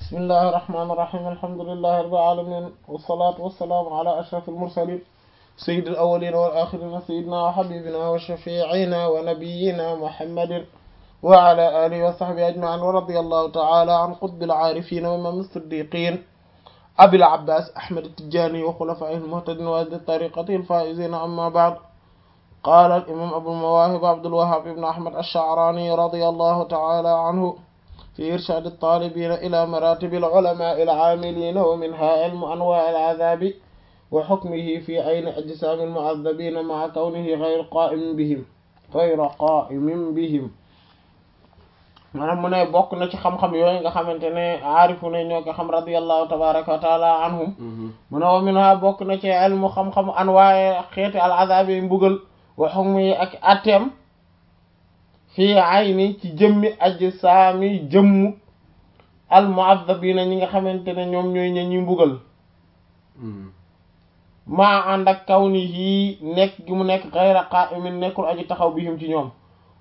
bismillahi irrahmani irrahim alhamdulillahi rabbil alamin wassalatu wassalamu ala ashrafil mursalin sayyidil awwalina wal akhirina sayyidina wa habibina wa shafi'ina wa nabiyyina muhammadin wa ala alihi wa sahbihi ajma'in wa radiyallahu ta'ala an qutbil arifin wa imam as-siddiqin abil abbas ahmad at-tijani wa khulafa'ihil muhtadin wa ahli tariqatihi al-faizin amma ba'd قال الإمام أبو المواهب عبد الوهاب بن أحمد الشعراني رضي الله تعالى عنه في إرشاد الطالبين إلى مراتب العلماء العاملين ومنها علم أنواع العذاب وحكمه في عين أجسام المعذبين مع كونه غير قائم بهم غير قائم بهم maanaam mu ne bokk na ci xam-xam yooyu nga xamante ne aarifu ne ñoo ko xam radiyallahu tabaraka wa taala anhum mu ne wa minha bokk na ci ilmu xam-xam anwaaye xeeti al azab yi mbugal wa hukmi ak atem fii ayni ci jëmmi ajsaami jëmmu al mu'azzabina ñi nga xamante ne ñoom ñooy ña ñuy mbugal maa ànd ak kaw ni yii nekk gi mu nekk ghayra qa'imin nekkul aji taxaw bihim ci ñoom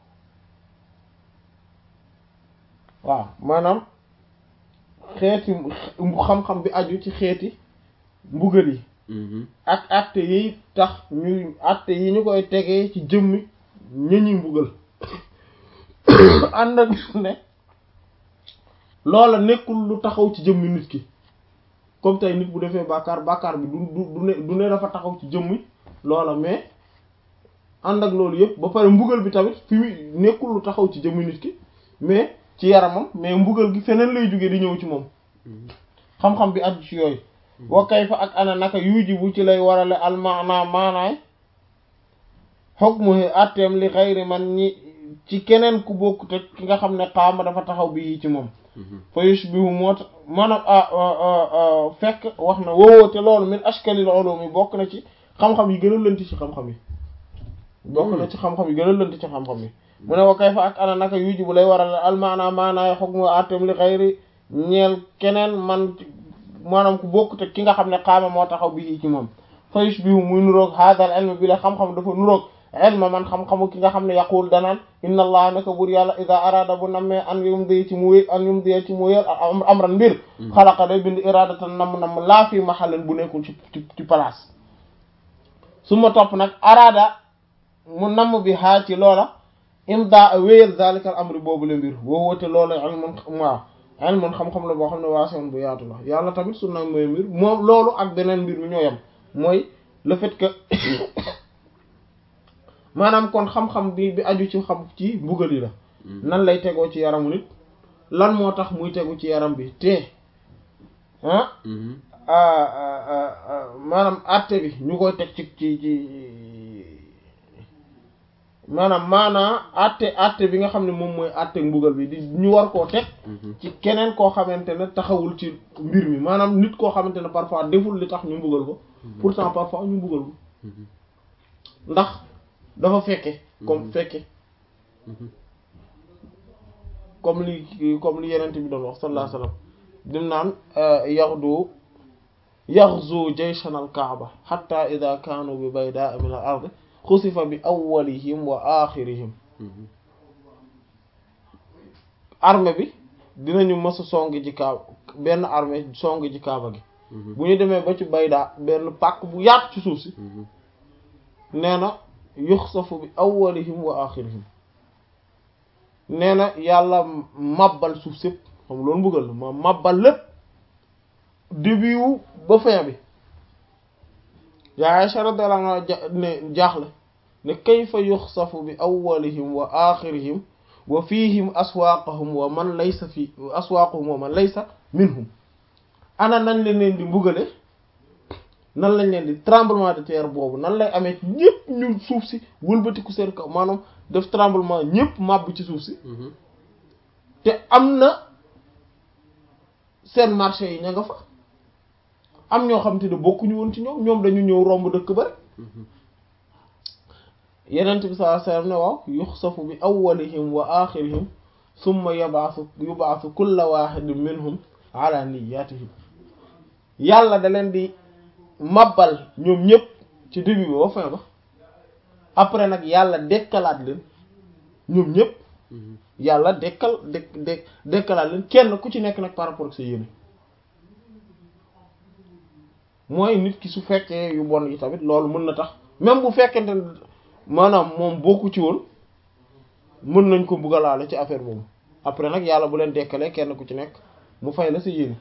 waaw maanaam xeeti xam-xam bi aju ci xeeti mbugal yi ak atte yi tax ñuy atte yi ñu koy tegee ci jëmmi ña ñuy mbugal ànd ak ne loola nekkul lu taxaw ci jëmmi nit ki comme tey nit bu defee bàkkaar bàkkaar bi du du ne du ne dafa taxaw ci jëmmi loola mais ànd ak loolu yëpp ba pare mbugal bi tamit fi mu nekkul lu taxaw ci jëmmi nit ki mais ci yaramam mais mbugal gi feneen lay jógee di ñëw ci moom xam-xam bi aju ci yooyu wa kayfa ak ana naka yujibu ci lay warale almaana maanaay hukmu atteem li xayri man ñi ci keneen ku bokk te ki nga xam ne xaama dafa taxaw bi ci moom fa yushbihu moo tax maanaam fekk wax na woowoo te loolu min ashkalil ulumi bokk na ci xam-xam yi gën a lënt ci xam-xam yi bokk na ci xam-xam yi gën a lënt ci xam-xam yi mu ne wa kayfa ak ana naka yujibu lay waral almaana maanaay hukmu atteem li xayri ñeel keneen man maanaam ku bokk te ki nga xam ne xaama moo taxaw bi ci moom fa yushbihu muy nuroog hadal ilm bi la xam-xam dafa nuroog ilma man xam-xamu ki nga xam ne yaqul danaan inna allah naka bur yàlla ida arada bu nammee an yumdi ci mu wé an yumdi ci mu wéel amran mbir xalaqa day bind iradatan namm namm laa fi mahallin bu nekkul ci ci ci place su ma topp nag arada mu namm bi haa ci loola imda wéyal zalikal amri boobu le mbir woo woote loola ilmun waaw ilmun xam-xam la boo xam ne waasoon bu yaatu la yàlla tamit su namm mooy mbir moom loolu ak beneen mbir mi ñoo yem mooy le fait que maanaam kon xam-xam bi bi aju ci xam ci mbugal yi la nan lay tegoo ci yaramu nit lan moo tax muy tegu ci yaram bi te ah maanaam àtte bi ñu koy teg ci ci ci maanaam maanaa àtte àtte bi nga xam ne moom mooy àtte mbugal bi di ñu war koo teg ci keneen koo xamante ne taxawul ci mbir mi maanaam nit koo xamante ne parfois deful li tax ñu mbugal ko pourtant parfois ñu mbugal ko ndax dafa fekke comme fekke comme li comme li yenent bi doon wax sallallahu alayhi wasallam dim naan yaxdu yaxzu jayshan al kaaba hatta ida kaanu bi baydaa min al ard xusifa bi awwalihim wa axirihim armée bi dinañu mës a songi ci kaaba benn armée songi ci kaaba gi bu ñu demee ba ci baydaa benn pàkk bu yaatu ci suuf si nee na yuxsafu bi awwalihim wa axirihim nee na yàlla mabbal suuf sépp xam loolu mbugal ma mabbal lépp début wu ba fin bi yaa Aysha radiyallahu anha ne jaaxle ne kayfa yuxsafu bi awwalihim wa axirihim wa fihim aswaaqahum wa man laysa fi aswaaqahum wa man laysa minhum ana nan leen leen di mbugale nan lañ leen di tremblement de terre boobu nan lay amee ñëpp ñu suuf si wëlbatiku seen kaw maanaam def tremblement ñëpp màbb ci suuf si te am na seen marché yi ña nga fa am ñoo xam te ne bokkuñu woon ci ñoom ñoom dañu ñëw romb dëkk ba rek yenent bi sallallahu alayhi wasallam ne waaw yuxsafu bi awwalihim wa axirihim summa yabaasu yubaasu kulla wahidin minhum ala niyyatihim yàlla da leen di mabbal ñoom ñëpp ci début ba ba fin ba après nag yàlla dekkalaat leen ñoom ñëpp yàlla dekkal dek dek dekkalaat leen kenn ku ci nekk nag par rapport ak sa yéene mooy nit ki su fekkee yu bon yi tamit loolu mën na tax même bu fekkente ne maanaam moom bokku ci woon mën nañ ko bugalaale ci affaire boobu après nag yàlla bu leen dekkalee kenn ku ci nekk mu fay la sa yéene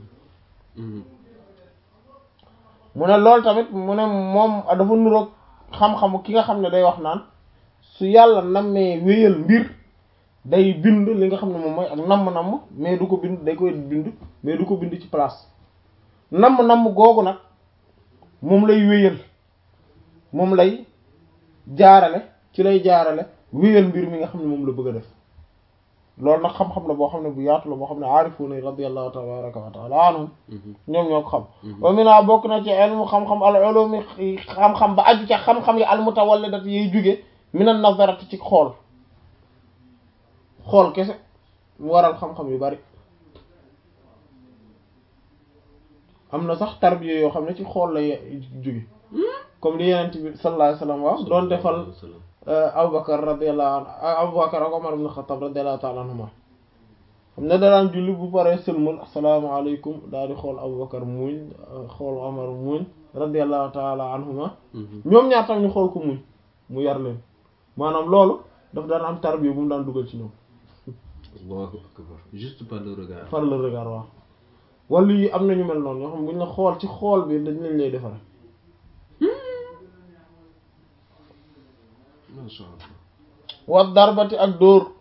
mu ne loolu tamit mu ne moom dafa nuroog xam-xamu ki nga xam ne day wax naan su yàlla nammee wéyal mbir day bind li nga xam ne moom mooy ak namm-namm mais du ko bind day koy bind mais du ko bind ci place namm-namm googu nag moom lay wéyal moom lay jaarale ci lay jaarale wéyal mbir mi nga xam ne moom la bëgg a def loolu nag xam-xam la boo xam ne bu yaatu la boo xam ne aarifuuna radiyallahu tabaraka wa taala anhum ñoom ñoo ko xam wa mina bokk na ci ilmu xam-xam al ulumi xam-xam ba aju ca xam-xam yi al mutawallidat yiy jóge minan nazarati ci xool xool kese mu waral xam-xam yu bari am na sax tarbiya yoo xam ne ci xool la jóge comme li yenent bi sallallahu alayhi wasallam wax doon defal Abubakar radiyallahu anhu Abubakar ak Omar ibn Khattab radiyallahu ta'ala anhuma xam ne danaan julli bu paree sëlmal asalaamaaleykum daal di xool Abubakar muñ xool Omar muñ radiyallahu ta'ala anhuma ñoom ñaar tam ñu xool ko muñ mu yar leen maanaam loolu daf daan am tarbiya bu mu daan dugal ci ñoom Allahu akbar juste par le regard par le regard waaw wala yi am nañu mel noonu ñoo xam buñ la xool ci xool bi dañ lañ lay defare masha Allah war darbati ak dóor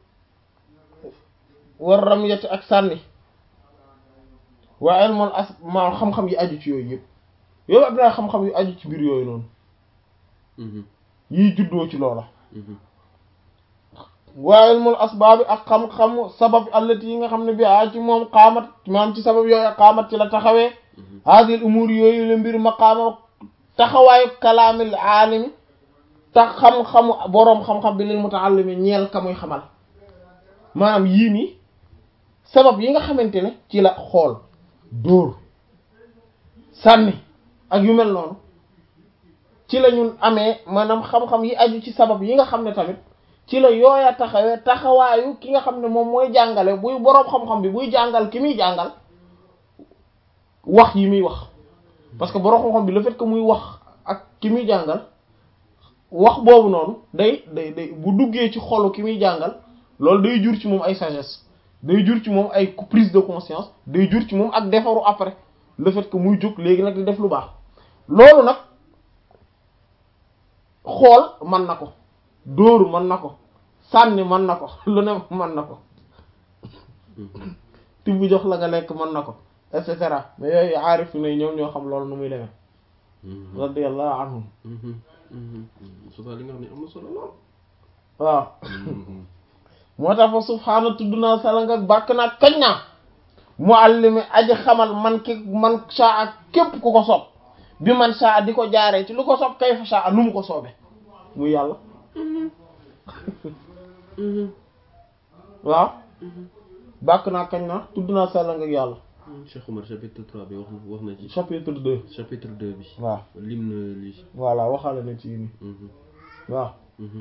war ramyati ak sànni waa ilmul as ma xam-xam yi aju ci yooyu yëpp yow am naa xam-xam yu aju ci biir yooyu noonu yiy juddoo ci loola waa ilmul asbaabi ak xam-xam sabab allati yi nga xam ne bi a ci moom xaamat maam ci sabab yooyu xaamat ci la taxawee hadil umur yooyu la mbir maqaama taxawaayu kalaamil aalimi tax xam-xamu boroom xam-xam bi lil mutaallimi ñeel ka muy xamal maanaam yii nii sabab yi nga xamante ne ci la xool dóor sànni ak yu mel noonu ci la ñun amee maanaam xam-xam yi aju ci sabab yi nga xam ne tamit ci la yooya taxawee taxawaayu ki nga xam ne moom mooy jàngale buy boroom xam-xam bi buy jàngal ki muy jàngal wax yi muy wax parce que boroom xam-xam bi le fait que muy wax ak ki muy jàngal wax boobu noonu day day day bu duggee ci xolu ki muy jàngal loolu day jur ci moom ay sagesse day jur ci moom ay prise de conscience day jur ci moom ak defaru après le fait que muy jóg léegi nag di def lu baax loolu nag xool mën na ko dóor mën na ko sànni mën na ko lu ne mën na ko tibb jox la nga lekk mën na ko et cetera mais yooyu aarif ne ñoom ñoo xam loolu nu muy demee radiyallahu anhum suba li nga xam ne am na solo lool waaw moo tax fa subhaana tudd naa salang ak bàkk naa kañ naa muallimi aji xamal man ki man saa képp ku ko soob bi man saa di ko jaaree ci lu ko soob kay fa saa nu mu ko soobe muy yàlla waaw bàkk naa kañ naa tudd naa salang ak yàlla Cheikh Omar chapitre 3 bi wax na wax na ci chapitre 2 chapitre 2 bi waaw lim na lii voilà waxaale na ci nii waaw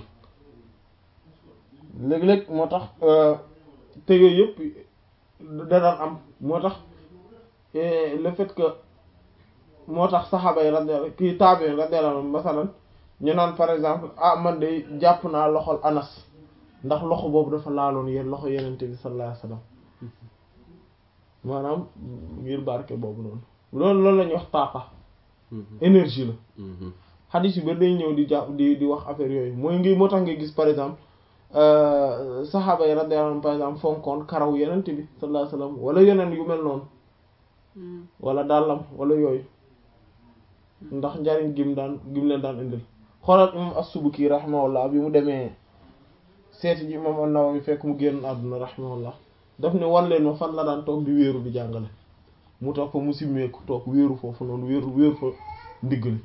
léeg-léeg moo tax te yooyu yëpp da daan am moo tax le fait que moo tax saxaaba yi radiyallahu kii taabi radiyallahu anhum masalan ñu naan par exemple ah man de jàpp naa loxol Anas ndax loxo boobu dafa laaloon yéen loxo yenente bi sallallahu alayhi wasallam maanaam ngir barke boobu noonu loolu loolu la ñuy wax taaqa énergie la xadis yu bari day ñëw di jàpp di di wax affaire yooyu mooy ngi moo tax nga gis par exemple saxaaba yi radiyallahu anhum par exemple fonkoon karaw yenente bi sallallahu alayhi wasallam wala yeneen yu mel noonu wala dàllam wala yooyu ndax njariñ gim daan gim leen daan indil xoolal imam as-Subuki rahimahullah bi mu demee seeti ji imam an-Nawawi fekk mu génn àdduna rahimahullah daf ne wan leen ma fan la daan toog di wéeru di jàngale mu toog fa mu simmeeku toog wéeru foofu noonu wéeru wéeru fa ndiggali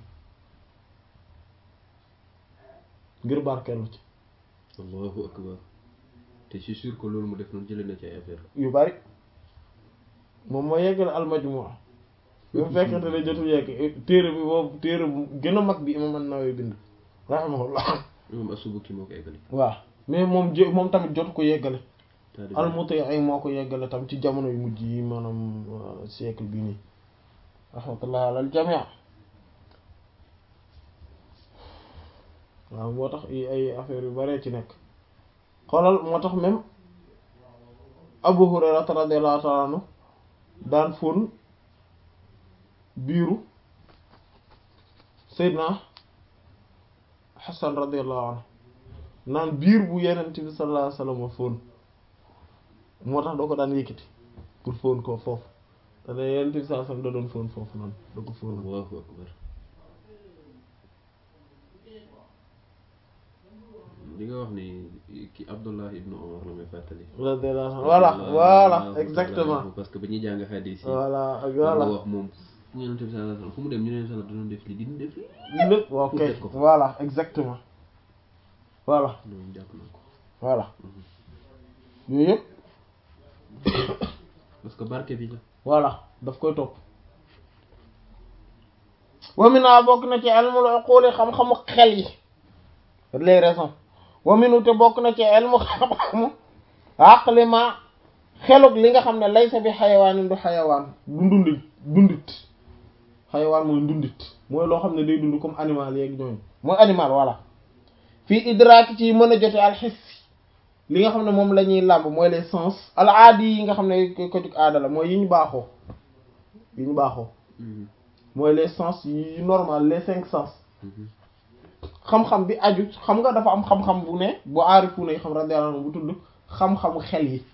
ngir barkeelu ci allahu akbar te c'est sûr que loolu mu def noonu jëlee na ci ay affaire yu bari moom moo yeggale al-Majmu' bi mu fekkente ne jotul yegg téere bi boobu téere bu gën a mag bi imam an-Nawawi bind rahimahullah moom As-Subuki moo ko eggali waaw mais moom jë moom tamit jotu ko yeggale taalibe al-Muti ay moo ko yeggale tam ci jamono yu mujj yi maanaam euh, siècle bi nii rahmatullah ala al-jami' waaw moo tax i ay affaire yu bare ci nekk xoolal moo tax même Abu Hurayrata radiyallahu ta'ala anhu daan fóon biiru Seydina Hassan radiyallahu anhu naan biir bu Yonent bi sallallahu alayhi wasallam fóon moo tax doo ko daan yëkkati pour fóon ko foofu te ne Yonent bi sallallahu alayhi wasallam da doon fóon foofu noonu da ko fóon Allahu akbar li nga wax ni ki Abdullah ibnu Omar la may fàttali radiyallahu anhu voilà voilà exactement parce que ba ñuy jàng xadiis yi voilà ak voilà voilà wax moom Yonent bi sallallahu alayhi wasallam fu mu dem ñu ne sallallahu doon def li di def li lépp ok Pour def ko. voilà exactement voilà loolu jàpp na ko voilà yooyu yëpp parce que barke bi la voilà daf koy topp wa mina bokk na ci ilmul uquli xam-xamu xel yi les raisons wa minu te bokk na ci ilmu xam-xamu aqli ma xelug li nga xam ne laysa bi xayawaanin du xayawaan du ndundit dundit xayawaan mooy ndundit mooy loo xam ne day dund comme animal yeeg ñooñu mooy animal voilà fii idraaki ci mën a jote alxis li nga xam ne moom la ñuy làmb mooy les sens al aadi yi nga xam ne ko ko jug aada la mooy yi ñu baaxoo yi ñu baaxoo Mhm. mooy les sens yi normal les cinq sens Mhm. xam-xam bi aju xam nga dafa am xam-xam bu ne bu aarifu ne xam radiyallahu anhu bu tudd xam-xamu xel yi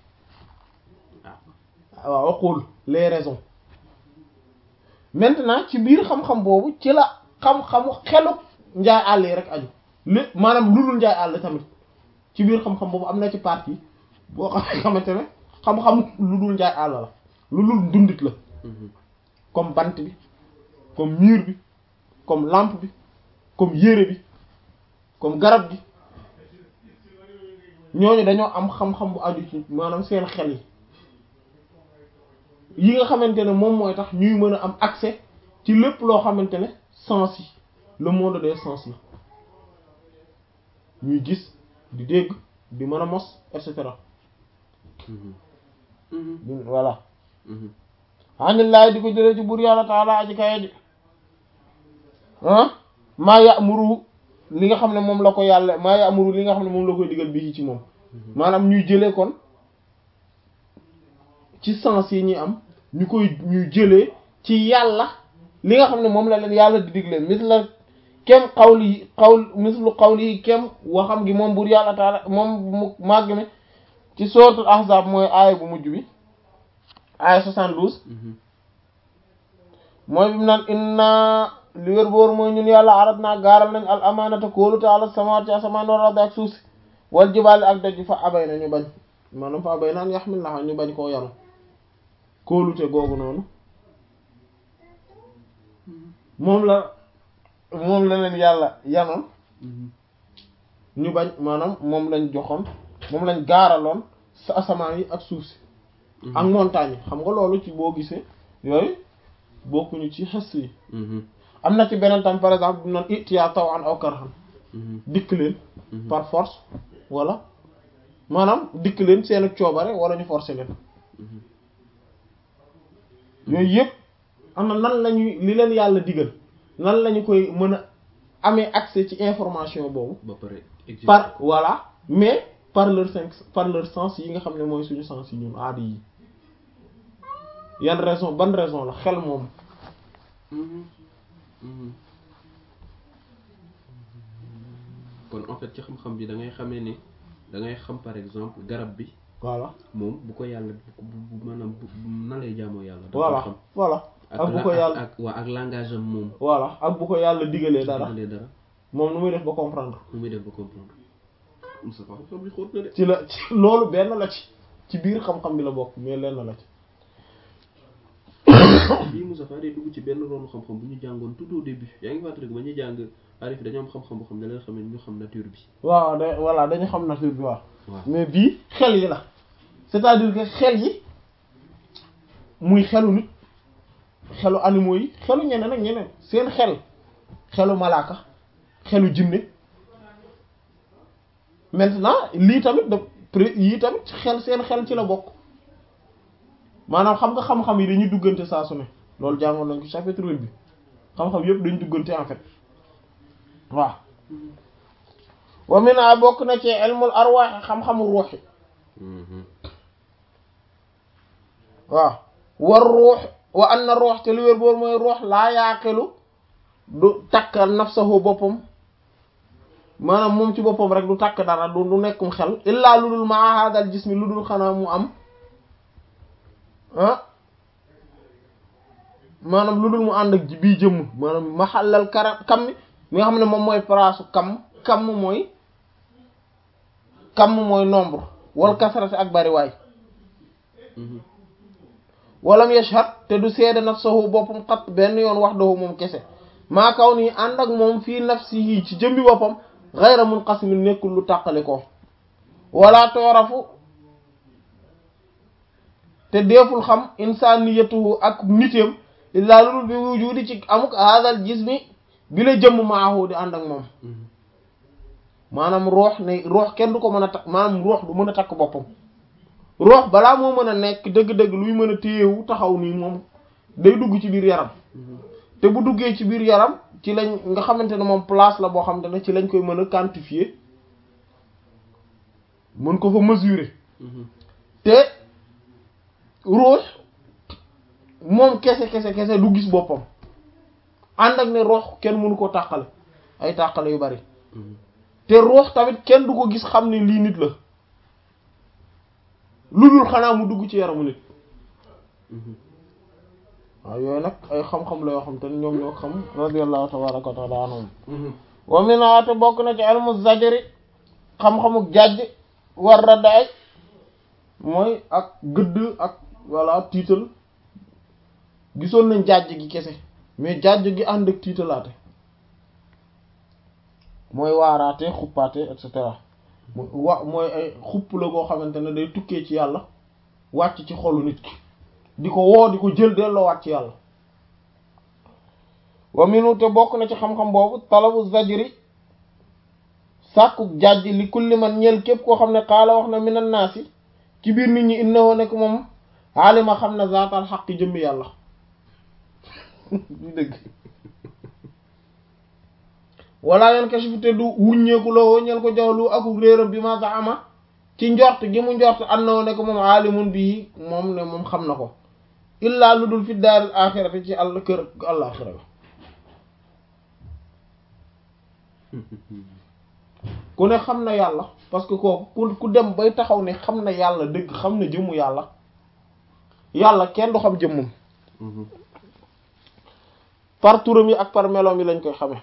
ah waaw waxul les raisons maintenant ci biir xam-xam boobu ci la xam-xamu xelu njaay àll yi rek aju lépp maanaam lu dul njaay àll tamit ci biir xam-xam boobu am na ci partie boo xam xamante ne xam-xam lu dul njaay àll la lu dul dundit la Mhm. comme bant bi comme mur bi comme lampe bi comme yére bi comme garab gi ñooñu dañoo am xam-xam bu aju ci maanaam seen xel yi yi nga xamante ne moom mooy tax ñuy mën a am accès ci lépp loo xamante ne sens yi le monde des sens la ñuy gis di dégg di mën a mos et cetera Mhm. Mhm. voilà Mhm. anillahi di ko jëlee ci buur yàlla taala aji kaye ji ah maa ya'muru li nga xam ne moom la ko yàlla maa ya'muru li nga xam ne moom la koy digal bii ci moom maanaam ñuy jëlee kon ci sens yi ñuy am ñu koy ñuy jëlee ci yàlla li nga xam ne moom la leen yàlla di digle mis la kem xawli yi xawl mislu xawli yi kem waxam gi moom buur yàlla taala moom mu màgg mi ci suratul ahzab mooy aaya bu mujj bi aaya 72 Mhm. mooy bi mu naan inna li wér boor mooy ñun yàlla arat naa gaaral nañ al amaanata kóolute ala samawaat ci asamaan wal ardi ak suuf si wal jibaali ak doj fa abay na ñu bañ maanaam fa abay naan yaxmil naxa ñu bañ koo yanu kóolute googu noonu moom la moom la leen yàlla yanoon Mhm. ñu bañ maanaam moom lañ joxoon moom lañ gaaraloon sa asamaan yi ak suuf si ak montagne yi xam nga loolu ci boo gisee yooyu bokkuñu ci xes yi Mhm. am na ci beneen tam par exemple bu naan itiya taw an aw karhan Mhm. dikk leen Mhm. par force wala maanaam dikk leen seen ak coobare wala ñu forcer leen Mhm. yooyu yëpp am na nan lañuy li leen yàlla digal nan lañu koy mën a amee accès ci information boobu ba pare exécuté. par voilà mais par leur cinq par leur sens yi nga xam ne mooy suñu sens yi ñun aada yi yan raison ban raison la xel moom Mhm. Mhm. kon en fait ci xam-xam bi da ngay xamee ni da ngay xam par exemple garab bi voilà moom bu ko yàlla bu bu maanaam bu bu- nan lay jaamoo yàlla. da koy voilà xam voilà ak ak bu la- ko yàlla ak waa ak langage am moom. voilà ak bu ko yàlla digalee dara digalee dara moom nu muy def ba comprendre nu muy def ba comprendre. Moussa xam-xam bi xóot na de. ci la ci loolu benn la ci ci biir xam-xam bi la bokk mais lenn la ci bii Moussa Fall day dugg ci benn ronu xam-xam bu ñu jàngoon tout au début yaa ngi fàttaliku ba ñuy jàng arif dañoo am xam-xam boo xam ne leen xam ne ñu xam nature bi. waaw da voilà dañu xam nature bi waaw waaw mais bii xel yi la c'est-à-dire que xel yi muy xelu nit xelu animaux yi xelu ñeneen ak ñeneen seen xel xelu malaaka xelu jinne maintenant lii tamit da pré yii tamit xel seen xel ci la bokk maanaam xam nga xam-xam yi dañuy duggante saa su ne loolu jàngoon nañ ko chapitre huit bi xam-xam yëpp dañu duggante en fait waaw wa mina bokk na ci ilmul arwaax xam-xamu ruux yi waaw war ruux wa anna ruux te lu wér boor mooy ruux laa yaaqilu du takk nafsahu boppam maanaam moom ci boppam rek du takk dara du du nekkum xel illaa lu dul maa haadal jismi lu dul xanaa mu am ah maanaam lu dul mu ànd ak ji bii jëmm maanaam maxallal kara kam mi nga xam ne moom mooy palaasu kam kam mooy kam mooy nombre wal kasrati ak bariwaay walam yashhad te du seede nafsahu boppam xat benn yoon wax dahu moom kese maa kaw nii ànd ak moom fii nafsihi ci jëmbi boppam ghayra munqasimin nekkul lu tàqali ko wala toorafu te deeful xam insaniyatuhu ak nitéem illaa lulul bi wujudi ci amuk hadal jismi bi la jëmm maahu di ànd ak moom maanaam roox ne roox kenn du ko mën a takk maanaam roox du mën a takk boppam roox balaa moo mën a nekk dëgg-dëgg luy mën a téyewu taxaw nii moom day dugg ci biir yaram te bu duggee ci biir yaram ci lañ nga xamante ne moom place la boo xamante ne ci lañ koy mën a quantifier mën ko fa mesurer te roox moom kese kese kese du gis boppam ànd ak ne roox kenn mënu ko tàqale ay tàqale yu bari te roox tamit kenn du ko gis xam ne lii nit la lu dul xanaa mu dugg ci yaramu nit waaw yooyu nag ay xam-xam la yoo xam te ne ñoom ñoo xam radiyallahu tabaraka wa taala anhum wa minha te bokk na ci ilmu zajri xam-xamu jàjj war raddaay mooy ak gëdd ak walla tiital gisoon nañ jàjj gi kese mais jàjj gi ànd ak tiitalaate mooy waaraate xuppaate et cetera wa mooy ay xupp la koo xamante ne day tukkee ci yàlla wàcc ci xolu nit ki di ko woo di ko jël delloo wàcc ci yàlla wa minu te bokk na ci xam-xam boobu talabu zajri sàkku jàjj li kulli man ñel képp koo xam ne xaala wax na minan naasi ci biir nit ñi innahu nekk moom alima xam na zaatal xaq jëmmi yàlla di dëgg wala yan kashifu te du wuññeeku la woo ñel ko jawlu aku réeram bi ma zaama ci njort gi mu njort annahu nekk moom alimun bii moom ne moom xam na ko illaa lu dul fi daaril axirati ci àll kër àllaaxira la ku ne xam na yàlla parce que kooku ku dem bay taxaw ne xam na yàlla dëgg xam na jëmmu yàlla yàlla kenn du xam jëmmum par turam yi ak par meloom yi lañ koy xamee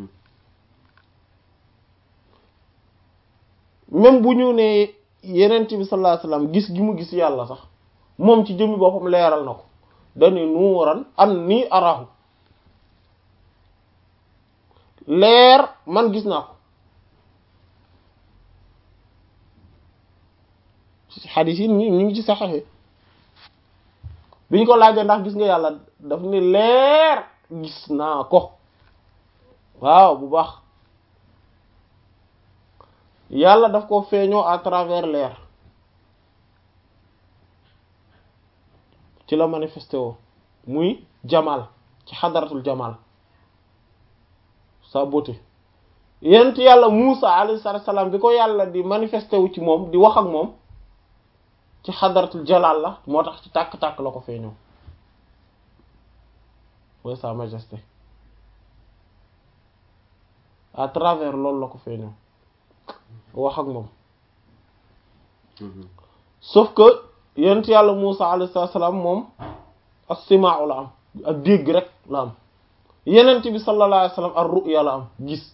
même bu ñu ne yenent bi sallallahu alayhi wasallam gis gi mu gis yàlla sax moom ci jëmmi boppam leeral na ko dañu nuuran an nii arahu leer man gis naa ko xadiis yi ñu ñu ngi ci saxexe bi ñu ko laajee ndax gis nga yàlla daf ni leer gis naa ko waaw bu baax yàlla daf ko feeñoo à travers leer ci la manifesté woo muy jamal ci xadaratul jamal sa beauté yent yàlla Muusa alayhi salaam bi ko yàlla di manifesté wu ci moom di wax ak moom ci xadaratul jalal la moo tax ci tàkk-tàkk la ko feeñoo mooy sa majesté à travers loolu la ko feeñoo wax ak moom sauf que yent yàlla Muusa alayhi salaam moom as-simaa la am ak dégg rek la am yenent bi sallallahu alayhi wasallam ar-ru'ya la am gis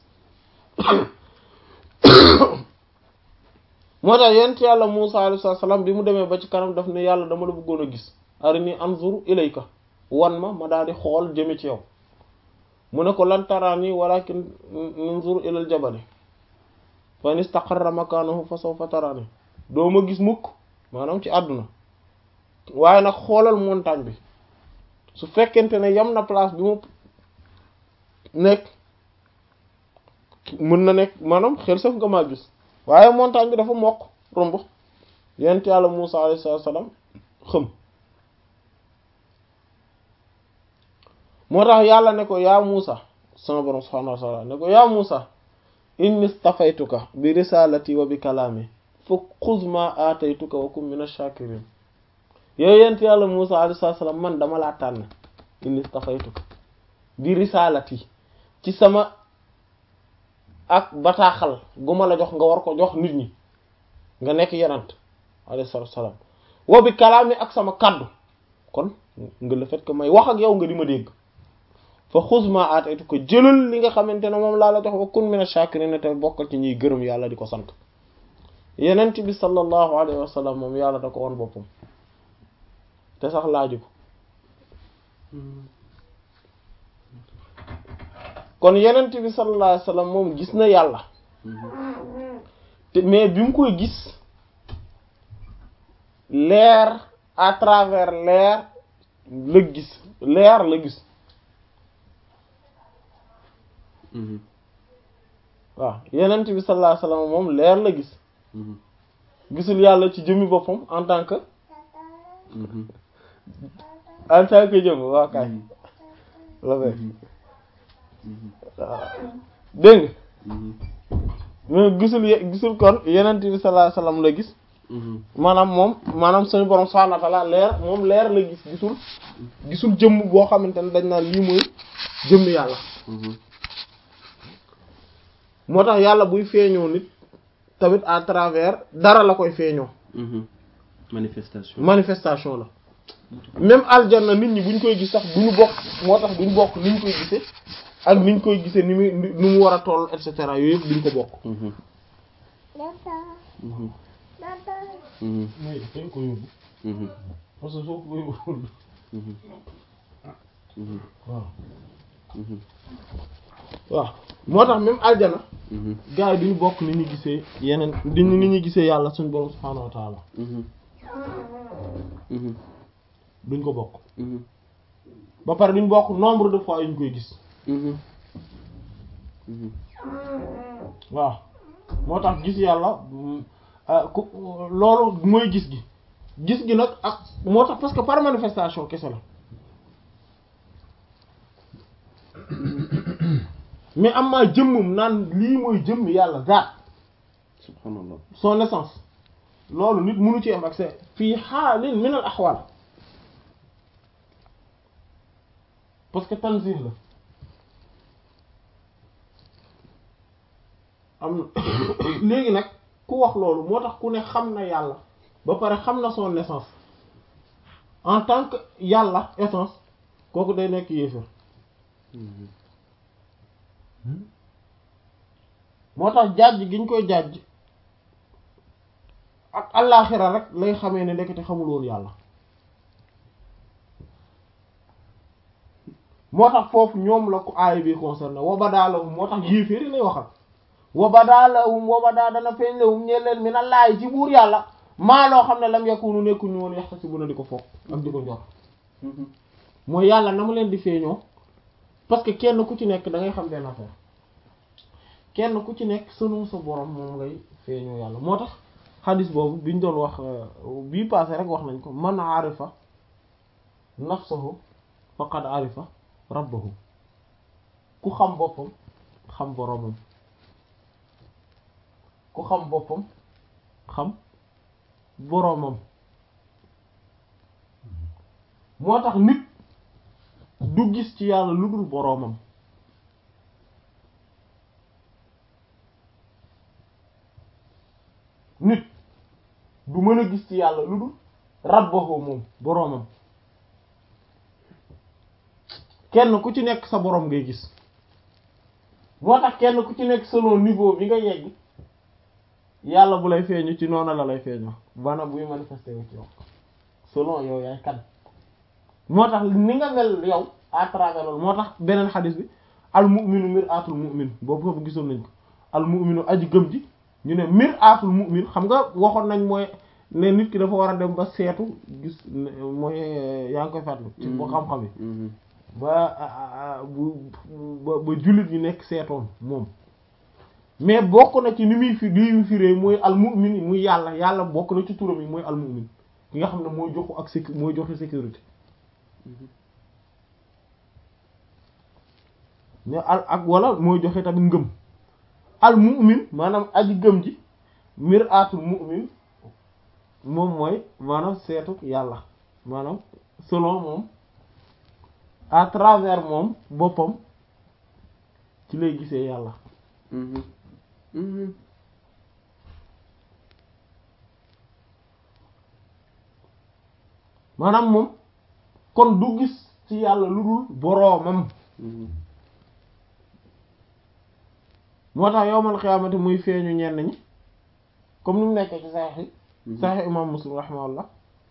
moo tax yent yàlla Muusa alayhi salaam bi mu demee ba ci kanam daf ne yàlla dama la bëggoon a gis arini anzur ilayka wan ma ma daal di xool jëme ci yow mu ne ko lan taraani walakin anzur ilal jabali fa in istaqarra makanahu fa sawfa taraani doo ma gis mukk maanaam ci àdduna waaye nag xoolal montagne bi su fekkente ne yam na place bi mu nekk mën na nekk maanaam xel saf nga maa gis waaye montagne bi dafa mokk romb yent yàlla Muusa alayhi salaam xëm moo tax yàlla ne ko yaa Muusa sama borom subhaanahu wa ta'ala ne ko yaa Muusa inni stafaytuka bi risalati wa bi kalaami fa xuz ma aataytuka wa kun mina shakirin yow yent yàlla Muusa alayhi salaam man dama laa tànn inni stafaytuka bi risalati ci sama ak bataaxal gu ma la jox nga war ko jox nit ñi nga nekk yenant alayhi salaam wa bi kalaami ak sama kaddu kon nga le fait que may wax ak yow nga di ma dégg fa xuz ma aataytu ko jëlal li nga xamante ne moom laa la jox wa kun mina shakirin te bokkal ci ñuy gërëm yàlla di ko sant yenent bi sallallahu alayhi wa sallam moom yàlla da ko won boppam te sax laaju ko kon yenent bi sallallahu alayhi wa sallam moom gis na yàlla te mais bi mu koy gis leer à travers leer la gis leer la gis waaw yenent bi sallallahu alayhi wa sallam moom leer la gis gisul yàlla ci jëmmi boppam en tant que en tant que jëmm waa kay la koy waaw dégg nga mais gisul gisul kon yenent bi sallallahu alayhi wa sallam la gis maanaam moom maanaam suñu borom subhanahu wa ta'ala leer moom leer la gis gisul gisul jëmm boo xamante ne dañ naan lii mooy jëmm yàlla moo tax yàlla buy feeñoo nit tamit à travers dara la koy feeñoo manifestation manifestation la même aljanna nit ñi buñ koy gis sax duñu bokk moo tax duñu bokk ni ñu koy gisee ak ni ñu koy gisee ni muy ni mu war a toll et cetera yooyu yëpp duñ ko bokk mooy dañ ko yóbbu parce que soo ko yóbbu waaw waaw moo tax même aljana gars yi duñu bokk ni ñu gisee yeneen di ni ñu gisee yàlla suñu borom subhaanahu wa taala duñ ko bokk ba pare duñ bokk nombre de fois yu ñu koy gis waaw moo tax gis yàlla ku loolu mooy gis gi gis gi nag ak moo tax parce que par manifestation kese la mais am maa jëmmum naan lii mooy jëmm yàlla zaat subhanallah son essence loolu nit mënu ci am accès fii xaalin min al axwal parce que tanzih la am léegi nag ku wax loolu moo tax ku ne xam na yàlla ba pare xam na son essence en tant que yàlla essence kooku day nekk yéefar moo tax jàjj gi ñu koy jàjj ak allaaxira rek lay xamee ne ndekete xamul woon yàlla moo tax foofu ñoom la ko aay bi concerné wabadaalahum moo tax yéeféeri lay waxal wabadaalahum wabadaa dana feeñ lahum ñe leen mi na laay ci buur yàlla maa loo xam ne lam yakunu nekkuñu woon yaxta si bu na di ko foog ak di ko njor mooy yàlla na mu leen di feeñoo parce que kenn ku ci nekk da ngay xam benn affaire kenn ku ci nekk selon sa borom moom ngay feeñoo yàlla moo tax xadis boobu biñ doon wax bii passé rek wax nañ ko man arifa nafsahu faqad arifa rabbahu ku xam boppam xam boromam ku xam boppam xam boromam moo tax nit du gis ci yàlla lu dul boroomam nit du mën a gis ci yàlla lu dul rabbahu moom boroomam kenn ku ci nekk sa boroom ngay gis moo tax kenn ku ci nekk selon niveau bi nga yegg yàlla bu lay feeñu ci noonu la lay feeñoo bana buy manifesté wu ci yow selon yow yaay kan moo tax ni nga mel yow à travers loolu moo tax beneen xadis bi al mu'minu mir'atul mu'min boobu foofu gisoon nañ ko al mu'minu aji gëm ji ñu ne mir'atul mu'min xam nga waxoon nañ mooy ne nit ki dafa war a dem ba seetu gis mooy yaa ngi koy fàttali ci boo xam-xam yi ba bu ba ba jullit ñi nekk seetoon moom mais bokk na ci ni muy fi li muy firee mooy almu'min muy yàlla yàlla bokk na ci turam yi mooy almu'min ki nga xam ne mooy joxu ak sécu mooy joxe sécurité mais al ak wala mooy joxe tamit ngëm almu'min maanaam aji gëm ji mir'atul mu'min moom mooy maanaam seetu yàlla maanaam selon moom à travers moom boppam ci lay gisee yàlla Mhm. Mhm. maanaam moom kon du gis ci yàlla lu dul boroomam Mhm. moo tax yowmal xiyaamati muy feeñu ñenn ñi comme ni mu nekkee ci saxiix yi Mhm. saxiix imam muslim rahimahullah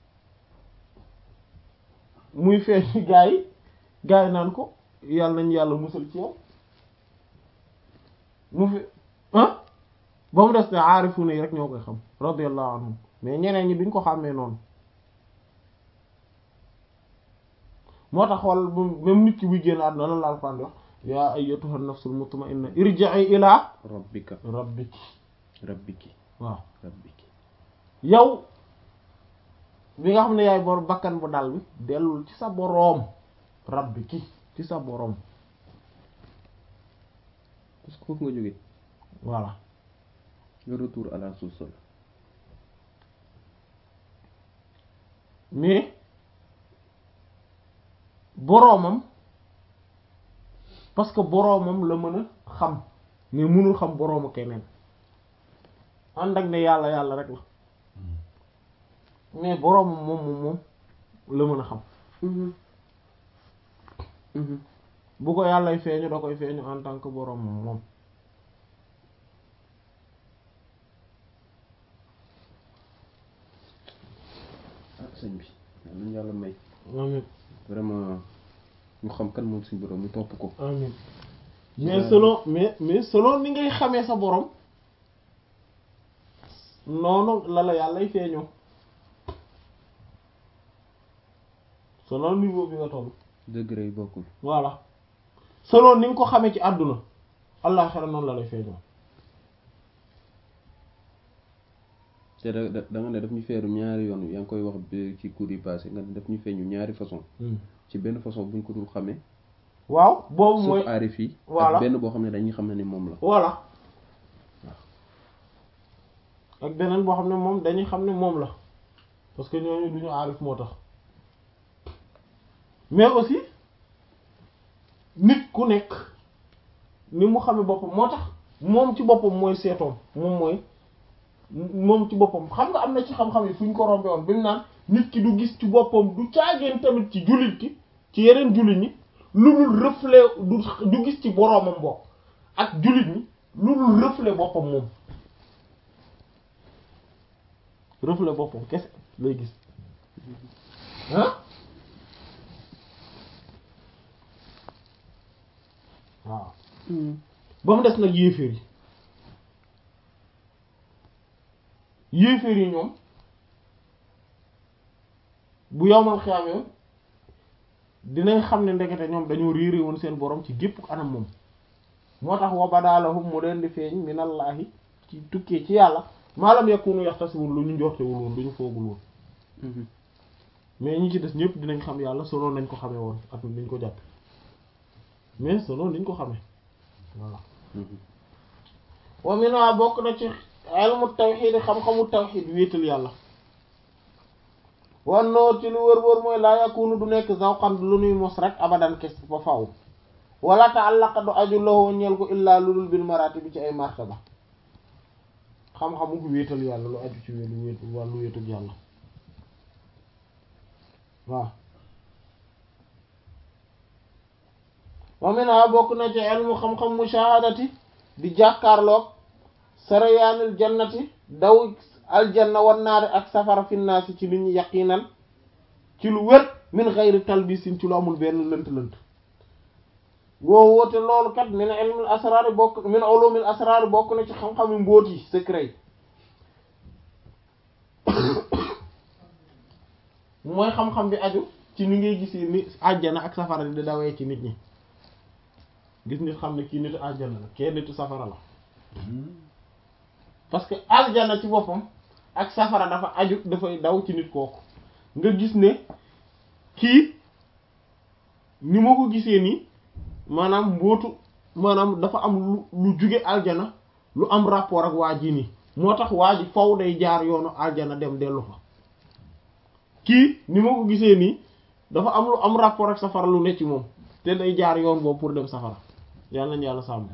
muy feeñu gaa yi gaa yi naan ko yàlla nañ yàlla musal ci yow mu fi ah ba mu des ne aarifuuna yi rek ñoo koy xam radiyallahu anhum mais ñeneen ñi duñ ko xàmmee noonu moo tax xool bu- même nit ki buy génn àdduna lan la Alxuraan di wax yaa ayyatuha nafsul mutma'inna irji'i ilaa rabbika rabbiki rabbiki waaw rabbiki yow bi nga xam ne yaay bor bakkan bu dal bi dellul ci sa boroom rabbiki ci sa boroom parce que foofu nga jógee voilà le retour à la source la mais boroomam parce que boroomam la mën a xam mais mënul xam boroomu keneen ànd ak ne yàlla yàlla rek la mais boroomam moom moom moom la mën a xam Mhm. Mhm. bu ko yàllay feeñu da koy feeñu en tant que boroomam moom ah sëñ bi yal nañu yàlla may amin vraiment ñu xam kan moom suñu borom ñu topp ko amin mais selon mais mais selon ni ngay xamee sa borom noonu la la yàllay feeñoo selon niveau bi nga toll degré yi bokkul voilà selon ni nga ko xamee ci àdduna allah xera noonu la lay feeñoo te da da da nga ne daf ñu feeru ñaari yoon yaa ngi koy wax bi ci cours yi passé nga ne daf ñu feeñu ñaari façon ci benn façon buñ ko dul xamee waaw boobu mooy sauf aarif yi voilà. ak benn boo xam ne dañuy xam ne ni moom la voilà ak beneen boo xam ne moom dañuy xam ne moom la parce que ñooñu du ñu aarif moo tax mais aussi nit ku nekk ni mu xamee boppam moo tax moom ci boppam mooy seetoom moom mooy moom ci boppam xam nga am na ci xam-xam yi fu ñu ko rombe woon bi mu naan nit ki du gis ci boppam du caageen tamit ci jullit ki ci yeneen jullit ñi lu dul reflet du du gis ci boroomam bokk ak jullit ñi lu dul reflet boppam moom reflet boppam kese lay gis ah waaw ba mu des nag yéeféer yi yéeféer yi ñoom bu yowmal xiyaamee dinañ xam ne ndekete ñoom dañoo réere woon seen borom ci gépp anam moom moo tax wa badaalahum mu leen di feeñ minallahi ci tukkee ci yàlla maalam yakunu yaxtasiwul lu ñu njortewul woon lu ñu foogul woon mais ñi ci des ñëpp dinañ xam yàlla selon nañ ko xamee woon ak niñ ko jàpp mais selon niñ ko xamee voilà wa minha bokk na ci ilmu tawxiid xam-xamu tawxiid wéetal yàlla wannoo ci lu wër-wër mooy laa yakunu du nekk zawqan lu nuy mos rek abadan kes ba faw wala ta'allaqa du aju lawoo ñeel ko illaa lu dul bil maraati bi ci ay martaba xam-xamu wéetal yàlla lu aju ci wéetu wéetu wàllu wéetul yàlla waaw wa minha bokk na ci ilmu xam-xam mushahadati di jàkkaarloog sarayaanil jannati daw aljanna wan naari ak safara finnaasi ci nit ñi yaqinan ci lu wér min xayri talbisin ci lu amul benn lënt-lënt woo woote loolu kat min ilmil asraari bokk min ulumil asraari bokk na ci xam-xami mbóot yi secret yi mooy xam-xam bi aju ci ni ngay gisee ni àjjana ak safara di dawee ci nit ñi gis nit xam ne kii nitu àjjana la kee nitu safara la parce que aljana ci boppam ak safara dafa aju dafay daw ci nit kooku nga gis ne kii ni ma ko gisee nii maanaam mbootu maanaam dafa am lu lu jóge aljana lu am rapport ak waa ji nii moo tax waa ji faw day jaar yoonu aljana dem dellu fa kii ni ma ko gisee nii dafa am lu am rapport ak safara lu ne ci moom te day jaar yoon boobu pour dem safara yàlla nañu yàlla sàmm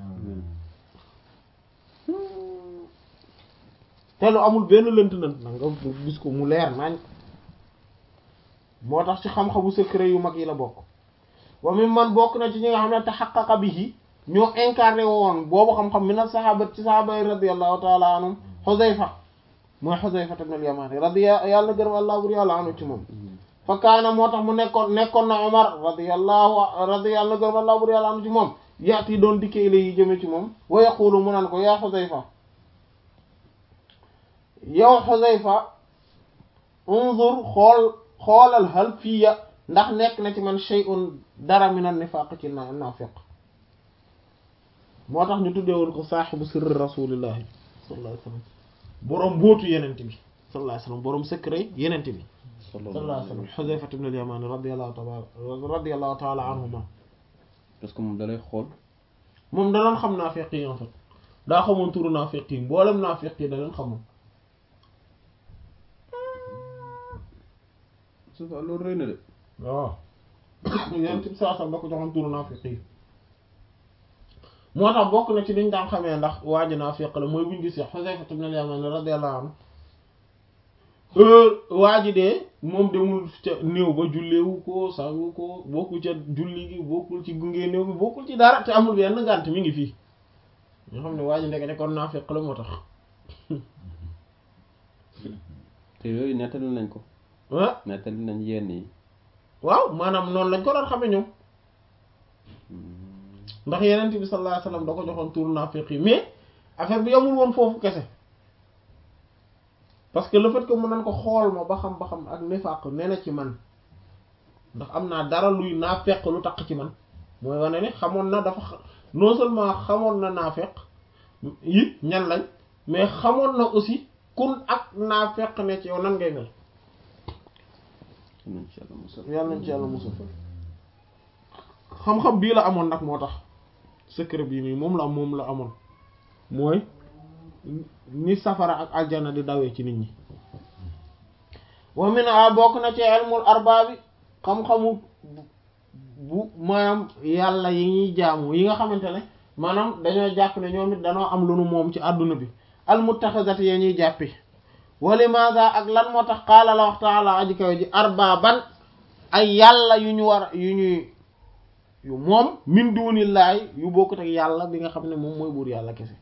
te lu amul benn lënt lënt na nga gis ko mu leer nañ moo tax ci xam-xamu secret yu mag yi la bokk wa mi man bokk na ci ñi nga xam ne taxaqaqa bihi ñoo incarné woon boobu xam-xam mi na saxaaba ci saxaaba yi radiyallahu taala anhum Xuzayfa mooy Xuzayfa ibn al-Yamani radiya yàlla gërëm allah bur yàlla anu ci moom fa kaana moo tax mu nekkoon nekkoon na Omar radiyallahu radiyallahu gërëm allah bur yàlla anu ci moom yaati doon dikkee ilay yi jëme ci moom wa yaqulu mu naan ko yaa Xuzayfa yow Xuzayfa unzur xool xoolal hal fiya ndax nekk na ci man shay'un dara min an-nifaq ci na naafiq moo tax ñu tuddee woon ko saaxibu sirri rasulillahi sallallahu alayhi wasallam boroom mbóotu yenente bi sallallahu alayhi wasallam boroom secret yenente bi sallallahu alayhi wasallam Xuzayfa ibn al-Yamani radiyallahu ta'ala radiyallahu ta'ala anhuma parce que moom dalay xool moom da doon xam naafiq yi en fait daa xamoon turu naafiq yi mboolem naafiq yi da leen xamoon su fa loolu rëy na de waaw yenente bi saa sam da ko joxoon turu naafiq yi moo tax bokk na ci liñ daan xamee ndax waa ji naafiq la mooy buñ gis Xuzayfa ibn al-Yaman radiyallahu anhu waa ji de moom demul ca néew ba julleewu ko sangu ko bokkul ca julli gi bokkul ci gunge néew bi bokkul ci dara te amul benn ngànt mi ngi fii ñoo xam ne waa ji ndekete kon naafiq la moo tax te yooyu nettali nañ ko ah nettali nañ yenn yi waaw maanaam noonu lañ ko doon xamee ñoom ndax yeneen bi sallallahu alayhi wasallam da ko joxoon turu naafiq yi mais affaire bi amul woon foofu kese parce que le fait que mu nan ko xool ma ba xam ba xam ak nifaq nee na ci man ndax am naa dara luy naafeq lu taq ci man mooy wane ne xamoon na dafa non seulement xamoon na naafeq yi ñan lañ mais xamoon na aussi kun ak naafeq ne ci yow nan ngay mel nañ ci yàlla musal yàlla nañ ci yàlla musul xam-xam bii la amoon nag moo tax secret bii nii moom la moom la amoon mooy ni safara ak aljana di dawee ci nit ñi wa min a bokk na ci ilmul arbaabi xam-xamu bu maanaam yàlla yi ñuy jaamu yi nga xamante ne maanaam dañoo jàpp ne ñoom it dañoo am lu nu moom ci àdduna bi al muttaxizati ya ñuy jàppi wa limaada ak lan moo tax qaala la wax taala aji kawe ji arbaaban ay yàlla yu ñu war yu ñuy yu moom min dunillahi yu bokkut ak yàlla bi nga xam ne moom mooy buur yàlla kese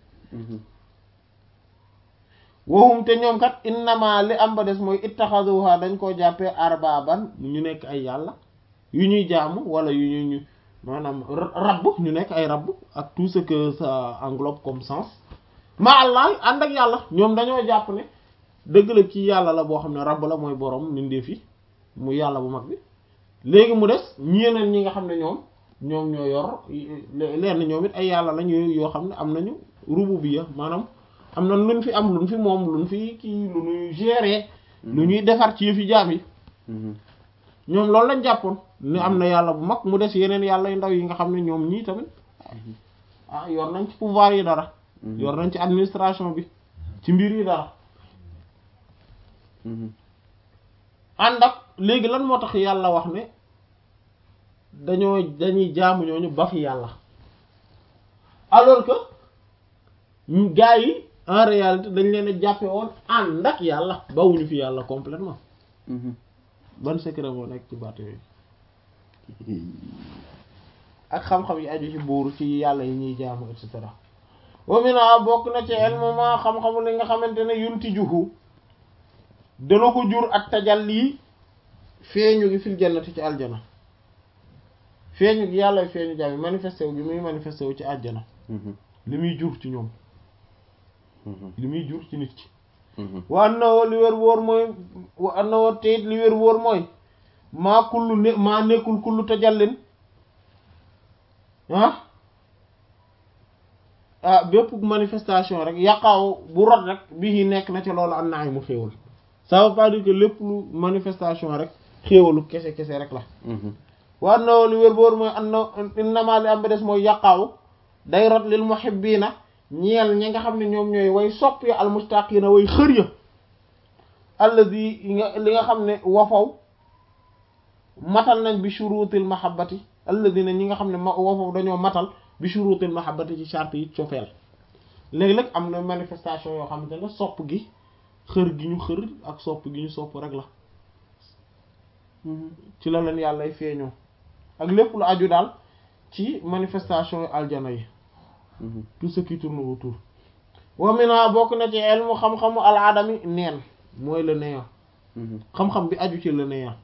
waxum te ñoom kat innama li am ba des mooy ittaxaduha dañ koo jàppee arbaaban ñu nekk ay yàlla yu ñuy jaamu wala yu ñu ñu maanaam rabb ñu nekk ay rabb ak tout ce que ça englobe comme sens ma allah ànd ak yàlla ñoom dañoo jàpp ne dëgg la kii yàlla la boo xam ne rabb la mooy borom mbindeef yi mu yàlla bu mag bi léegi mu des ñeneen ñi nga xam ne ñoom ñoom ñoo yor leen ñoom it ay yàlla lañ yoo xam ne am nañu rububiyya maanaam am na luñ fi am luñ fi moom luñ fi kii lu ñuy gérer. lu ñuy defar ci yëfi jaam yi. ñoom loolu lañ jàppoon ni am na yàlla bu mag mu des yeneen yàlla yu ndaw yi nga xam ne ñoom ñii tamit ah yor nañ ci pouvoir yi dara. yor nañ ci administration bi ci mbir yi dara. ànd ak léegi lan moo tax yàlla wax ne dañoo dañuy jaamu ñooñu ba fi yàlla alors que gaa yi en réalité dañ leen a jàppe woon ànd ak yàlla bawuñu fi yàlla complètement ban secret moo nekk ci baat yooyu ak xam-xam yi aju ci buur ci yàlla yi ñuy jaamu et cetera wa mina bokk na ci ilmu ma xam-xamu li nga xamante ne yunti juhu dana ko jur ak tajalli feeñu gi fil jannati ci aljana feeñu gi yàlla feeñu jaam yi manifesté wu gi muy manifesté wu ci aljana li muy jur ci ñoom li muy jur ci nit ki wa annahu li wér wóor mooy wa annahu te li wér wóor mooy maa kullu ne maa nekkul kullu tajallin ah bépp manifestation rek yaqaaw bu rot rek bii nekk na ca loolu am na ay mu xéewal ça veut pas dire que lépp lu manifestation rek xéewalu kese kese rek la wa anna li wér boor mooy anna innama li am ba des mooy yaqaaw day rot lil muhibbiina ñeel ñi nga xam ne ñoom ñooy way sopp ya almustaqiina way xër ya alladi li nga xam ne wafaw matal nañ bi shurutil mahabbati alladina ñi nga xam ne ma wafaw dañoo matal bi shurutil mahabbati ci charte yi cofeel léegi-léeg am na manifestation yoo xamante ne sopp gi xër gi ñu xër ak sopp gi ñu sopp rek la ci la leen yàlla feeñoo ak lépp lu aju daal ci manifestation yu aljana yi tout ce qui tourne autour wa mina bokk na ci ilmu xam-xamu al adami neen mooy le néant xam-xam bi aju ci le néant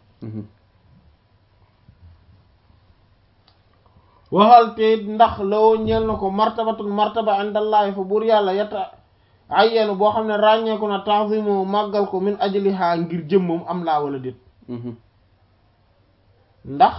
waxal te ndax lawoo ñeel na ko martabatun martaba indallahi fa buur yàlla yetta ayyenu boo xam ne ràññeeku na ta'zimu màggal ko min ajliha ngir jëmmam am laa wala déet ndax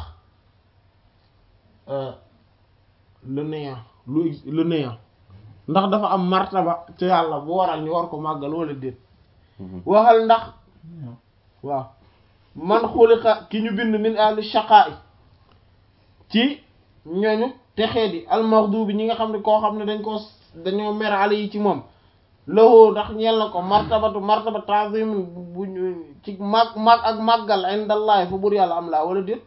le néant lu le néant ndax dafa am martaba ci yàlla bu waral ñu war ko màggal wala déet waxal ndax waaw man xuliqa ki ñu bind min ahli shaqaa'i ci ñooñu texee di almaghdubi ñi nga xam ne koo xam ne dañ ko dañoo mer ale yi ci moom lawoo ndax ñeel na ko martabatu martaba ta'zim bu ñu ci mag mag ak màggal indallahi fa bur yàlla am laa wala déet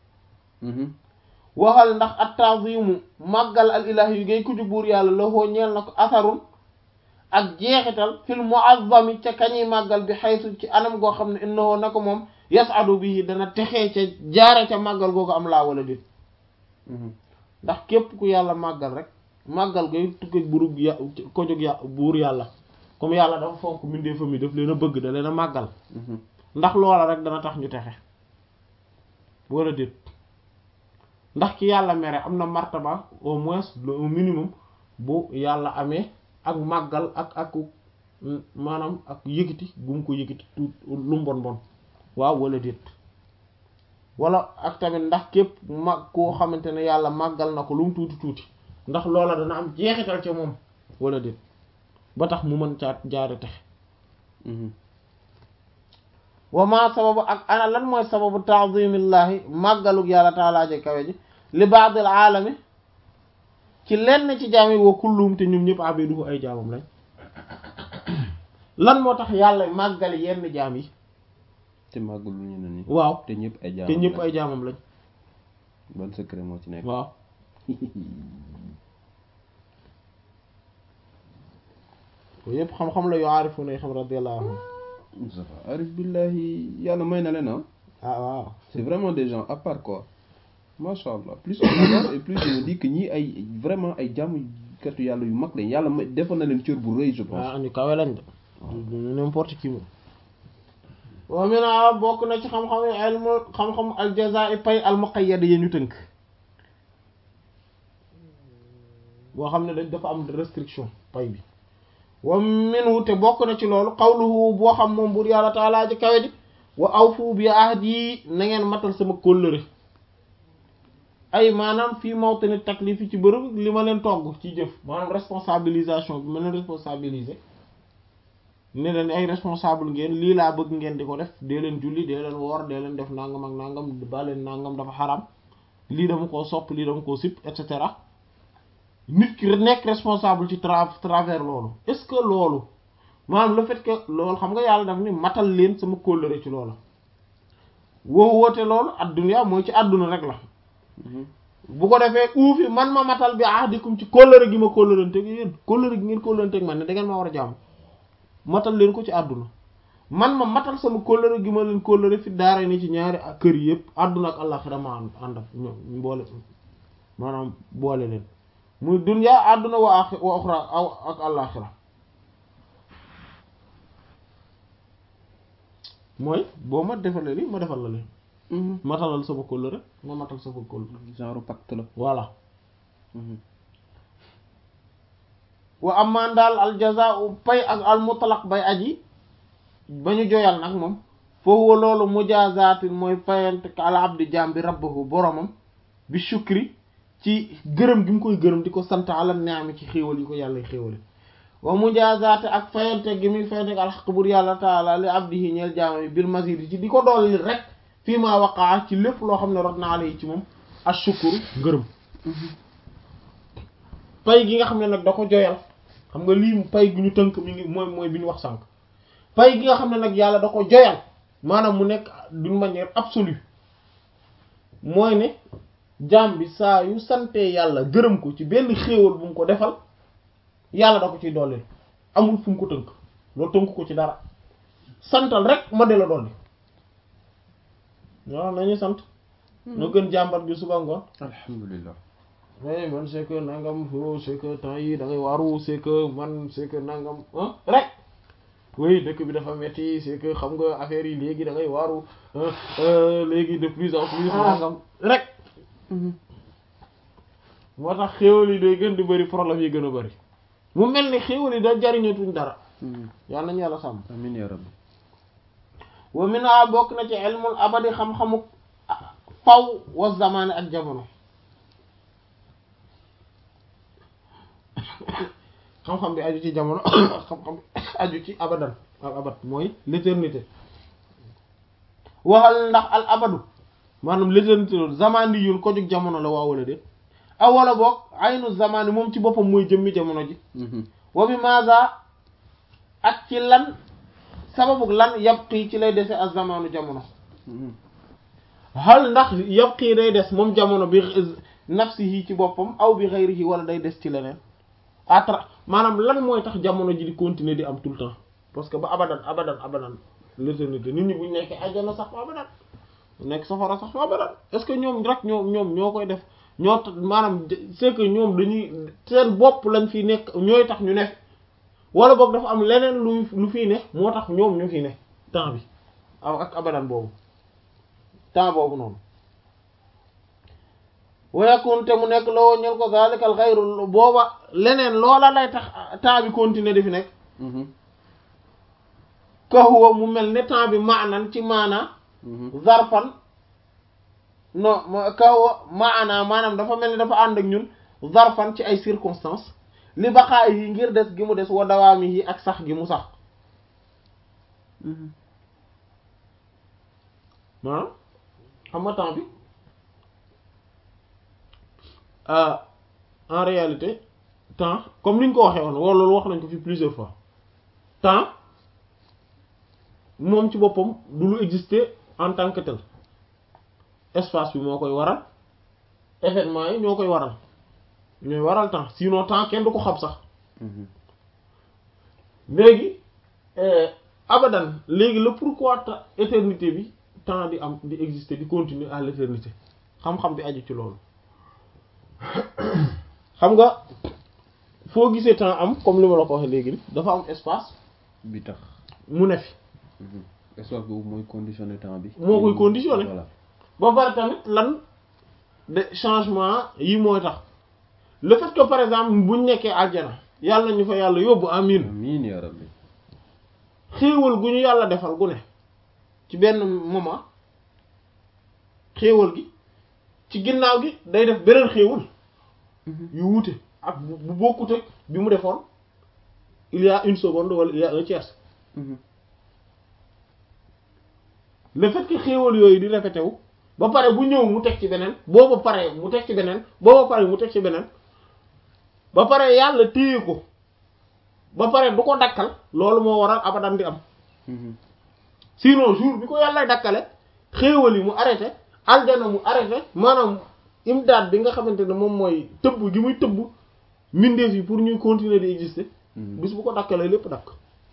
waxal ndax at ta'zimu màggal al ilahi yu ngay kuju buur yàlla lawoo ñeel na ko asarun ak jeexital fil mu'azzami ca kañuy màggal bi xaytu ci anam goo xam ne innahu na ko moom yas'adu bihi dana texee ca jaare ca màggal googu am laa wala déet ndax képp ku yàlla màggal rek màggal gay tukki burub ya ko jóg ya buur yàlla comme yàlla dafa fonk mindee fa mi daf leen a bëgg da leen a màggal ndax loola rek dana tax ñu texe wala déet ndax ki yàlla mere am na martaba au moins au minimum bu yàlla amee ak màggal ak ak maanaam ak yëkkati bu mu ko yëkkati tuut lu mbon bon waaw wala déet wala ak tamit ndax képp mag koo xamante ne yàlla màggal na ko lu mu tuuti tuuti ndax loola dana am jeexital ca moom wala déet ba tax mu mën caa jaare texe wa ma sababu ak ana lan mooy sababu ta'zimillahi màggalug yàlla taalaaje kawe ji li ba'dil aalami ci lenn ci jaam yi wa kullum te ñun ñëpp abiduhu ay jaamam lañ lan moo tax yàlla màggal yenn jaam yi te màggul lu ñu ne nii waaw te ñëpp ay jaamam te ñëpp ay jaamam lañ ban secret moo ci nekk waaw yooyu yëpp xam-xam la yu aarifu na xam radiyallahu anhu Moustapha arif billahi yàlla may na leen ah ah waaw c'est vraiment des gens à part quoi macha allah plus on avance et plus je me dis que ñii ay vraiment ay jàmm katu yàlla yu mag lañ yàlla may defoon na leen cër bu rëy je pense waaw ñu kawe lañ de du n'importe qui moom wa mina bokk na ci xam-xam ilmu xam-xam aljaza pay almuqayyad yi ñu tënk boo xam ne dañ dafa am restriction pay bi wa minhu te bokk na ci loolu qawluhu boo xam moom buur yàlla taalaa ji kawe ji wa awfu bi ahdi na ngeen matal sama kóllëre ay maanaam fii mawtani taklif yi ci bërëb li ma leen togg ci jëf maanaam responsabilisation bi ma leen responsabiliser ne leen ay responsable ngeen lii laa bëgg ngeen di ko def dee leen julli dee leen woor dee leen def nangam ak nangam ba leen nangam dafa xaram lii dama koo sopp lii dama koo sip et cetera nit ki nekk responsable ci tra travers loolu est-ce que loolu maanaam le fait que loolu xam nga yàlla daf ni matal leen sama kóllëre ci loolu woo woote loolu adduna mooy ci àdduna rek la bu ko defee uufi man ma matal bi ahdikum ci kóllëre gi ma kóllërante gi yéen kóllëre gi ngeen kóllërante ak man ne da ngeen ma war a jàmm matal leen ko ci àdduna man ma matal sama kóllëre gi ma leen kóllëre fi daara ni ci ñaari kër yi yëpp àdduna ak àllaxira ma ànd ànd ak ñoom boole maanaam boole leen muy dunya àdduna wa axi wa uxra aw ak àllaxira mooy boo ma defalee li ma defal la leen matalal sama kóllëre ma matal sama kóllëre genre pacte la voilà wa amaan daal al jazaa'u pay ak al mutlaq bay aji ba ñu joyal nag moom foofu loolu mujaazatin mooy payante ka al abdi jaam bi rabbahu boromam bi shukri ci gërëm gi mu koy gërëm di ko sant ala neami ci xéewal yi ko yàlla xéewale wa mujaazaate ak fayante gi muy fayante ak alxaq bur yàlla taala li abdihi ñeel jaama yi bil mazid ci di ko dolli rek fii ma waqaa ci lépp loo xam ne rot na alayhi ci moom ashukuru gërëm pay gi nga xam ne nag da ko joyal xam nga lii pay gi ñu tënk mi ngi mooy mooy bi ñu wax sànq pay gi nga xam ne nag yàlla da ko joyal maanaam mu nekk d'une manière absolue mooy ne jaam bi saa yu santee yàlla gërëm ko ci benn xéewal bu mu ko defal yàlla da ko ciy dollil amul fu mu ko tënk loolu tënk ko ci dara santal rek ma de la dolli waaw nañu sant noo gën jàmbat bi suba ngoon alhamdulilah mais man c'est que nangam fo c'est que temps yi da ngay waaru c'est que man c'est que nangam ah rek oui dëkk bi dafa metti c'est que xam nga affaire yi léegi da ngay waaru léegi de plus en plus nangam rek moo tax xéewal yi day gën di bëri problème yi gën a bëri mu mel ni xéewal yi da jariñatuñ dara yàlla nañu yàlla sàmm amin ya rabbi wa mina bokk na ci ilmul abadi xam-xamu faw wa zamaane ak jamono xam-xam bi aju ci jamono xam-xam aju ci abadan al abad mooy l'éternité waxal ndax al abadu maanaam l'éternité loolu zamani yun ko jóg jamono la waa wala de aw wala boog aynu zamani moom ci boppam mooy jëmmi jamono ji wa bi maza ak ci lan sababu lan yabqi ci lay dese ak zamanu jamono hal ndax yabqi day des moom jamono bi nafsihi ci boppam aw bi ghayrihi wala day des ci leneen atra maanaam lan mooy tax jamono ji di continuer di am tout le temps parce que ba abadan abadan abadan l'éternité nit ñi buñ nekkee àjjana sax ba abadan nekk safara sax ba abadan est-ce que ñoom rek ñoom ñoom ñoo koy def ñoo maanaam c'est que ñoom dañuy seen bopp lañ fi nekk ñooy tax ñu nekk wala boog dafa am leneen lu lu fii ne moo tax ñoom ñu fi ne temps bi ak abadan boobu temps boobu noonu wayakun te mu nekk loo ñel ko zalikal xayru booba leneen loola lay tax temps bi continuer di fi nekk kahuwa mu mel ne temps bi maanan ci maanaa zarfan non kahuwa maanaa maanaam dafa mel ni dafa ànd ak ñun zarfan ci ay circonstances li baqaay yi ngir des gi mu des wa dawaami yi ak sax gi mu sax maanaam xam nga temps bi en réalité temps comme ni ñu ko waxee woon wala loolu wax nañ ko fi plusieurs fois temps moom ci boppam du lu exister en tant que tel espace bi moo koy waral événement yi ñoo koy waral ñooy waral temps sinon temps kenn du ko xam sax léegi abadan léegi le pourquoi éternité bi temps di am di exister di continuer à l'éternité xam-xam bi aju ci loolu xam nga foo gisee temps am comme li ma la ko waxee léegi dafa am espace bi tax mu ne fi espace boobu mooy conditionner temps bi moo koy conditionner voilà ba pare tamit lan de changement yi mooy tax le fait que par exemple buñ nekkee aljana yàlla nañu fa yàlla yóbbu amin amiin ya rabbi xéewal gu ñu yàlla defal gu ne ci benn moment xéewal gi ci ginnaaw gi day def beneen xéewal yu wuute ak bu bu bokkut ak bi mu defoon il y a une seconde wala il y a un tiers le fait que xéewal yooyu di répété wu ba pare bu ñëw mu teg ci beneen booba pare mu teg ci beneen booba pare mu teg ci beneen ba pare yàlla téye ko ba pare du ko dakkal loolu moo waral abadan di am sinon jour bi ko yàlla dakkale xéewal yi mu arrêté aljana mu arrêté maanaam imdaad bi nga xamante ne moom mooy tëbb gi muy tëbb mbindeef yi pour ñuy continuer di exister bis bu ko dakkalee lépp dakk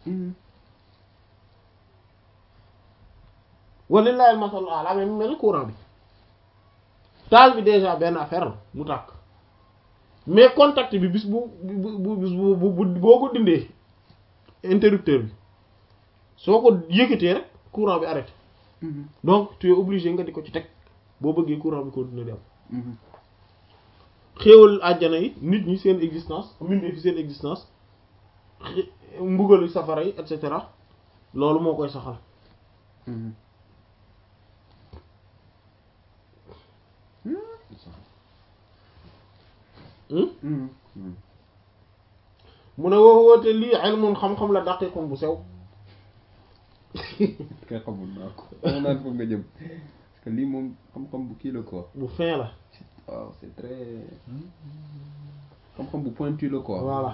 walillahi al-masalul a'la mais mu mel ni courant bi taal bi déjà benn affaire la mu tàkk mais contact bi bis bu bu bu bis bu bu boo ko dindee interrupteur bi soo ko yëkkatee rek courant bi arrêté donc tu es obligé nga di ko ci teg boo bëggee courant bi continuer di am xéewal àjjana yi nit ñi seen existence mbindee fi seen existence mbugalu safara yi et cetera loolu moo koy saxal mu ne woo woote lii ilmun xam-xam la daqiqum bu sew kay xamul naa ko dama naan foog nga jëm parce que lii moom xam-xam bu kii la quoi bu fin la waaw c'est très xam-xam bu pointu la quoi voilà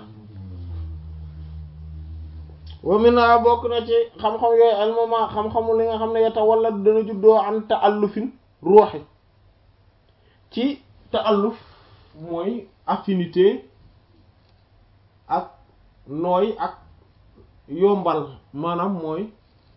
wa mina bokk na ci xam-xam yooyu almama xam-xamu li nga xam ne yata wala dana juddoo an taallufin ruuxi ci taalluf mooy affinité ak nooy ak yombal maanaam mooy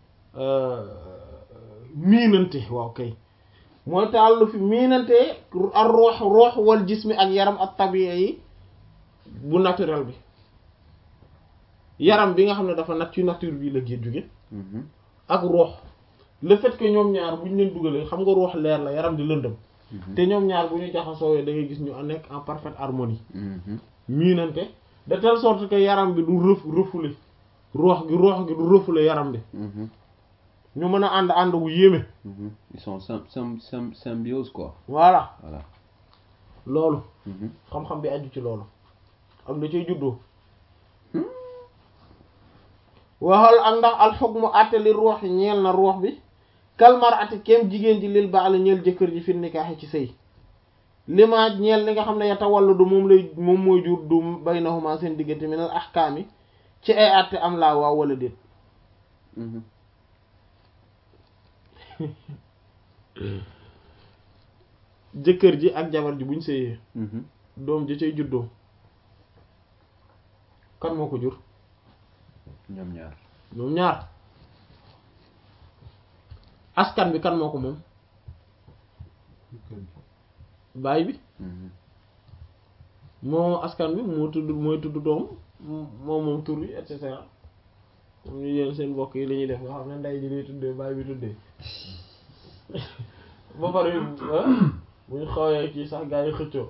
miinante waaw kay mooy taallufi miinante ak ruux ruux wal jismi ak yaram ak tabiya yi bu naturel bi yaram bi nga xam ne dafa nat ci nature bi la gén jóge ak ruux le fait que ñoom ñaar bu ñu leen dugalee xam nga ruux leer la yaram di lëndëm te ñoom ñaar bu ñu jaxasoo da ngay gis ñu nekk en parfaite harmonie miinante de telle sorte que yaram bi du rëf rëfule ruux gi ruux gi du rëfule yaram bi ñu mën a ànd ànd wu yéeme ils sont sym sym sym symbiose quoi voilà voilà loolu xam-xam bi aju ci loolu ak da cay juddoo waxal ak ndax alxukmu àtte li ruux yi ñeel na ruux bi kalmar ati kem jigéen ji lil baali ñeel jëkkër ji fi nikaaxi ci sëy lima ñeel li nga xam ne yata wàllu du moom lay moom mooy jur du baynahuma seen diggante minal ahkaami ci ay àtte am laa waaw wala déet jëkkër ji ak jabar ji buñ sëyee doom ji cay juddoo kan moo ko jur ñoom ñaar ñoom ñaar askan bi kan moo ko moom baay bi moo askan bi moo tudd mooy tudd doom moo moom tur bi et cetera comme ñu yéen seen mbokk yi la ñuy def nga xam ne ndey ji lay tuddee baay bi tuddee ba pare bu ñu xawee kii sax gaa yi xëccoo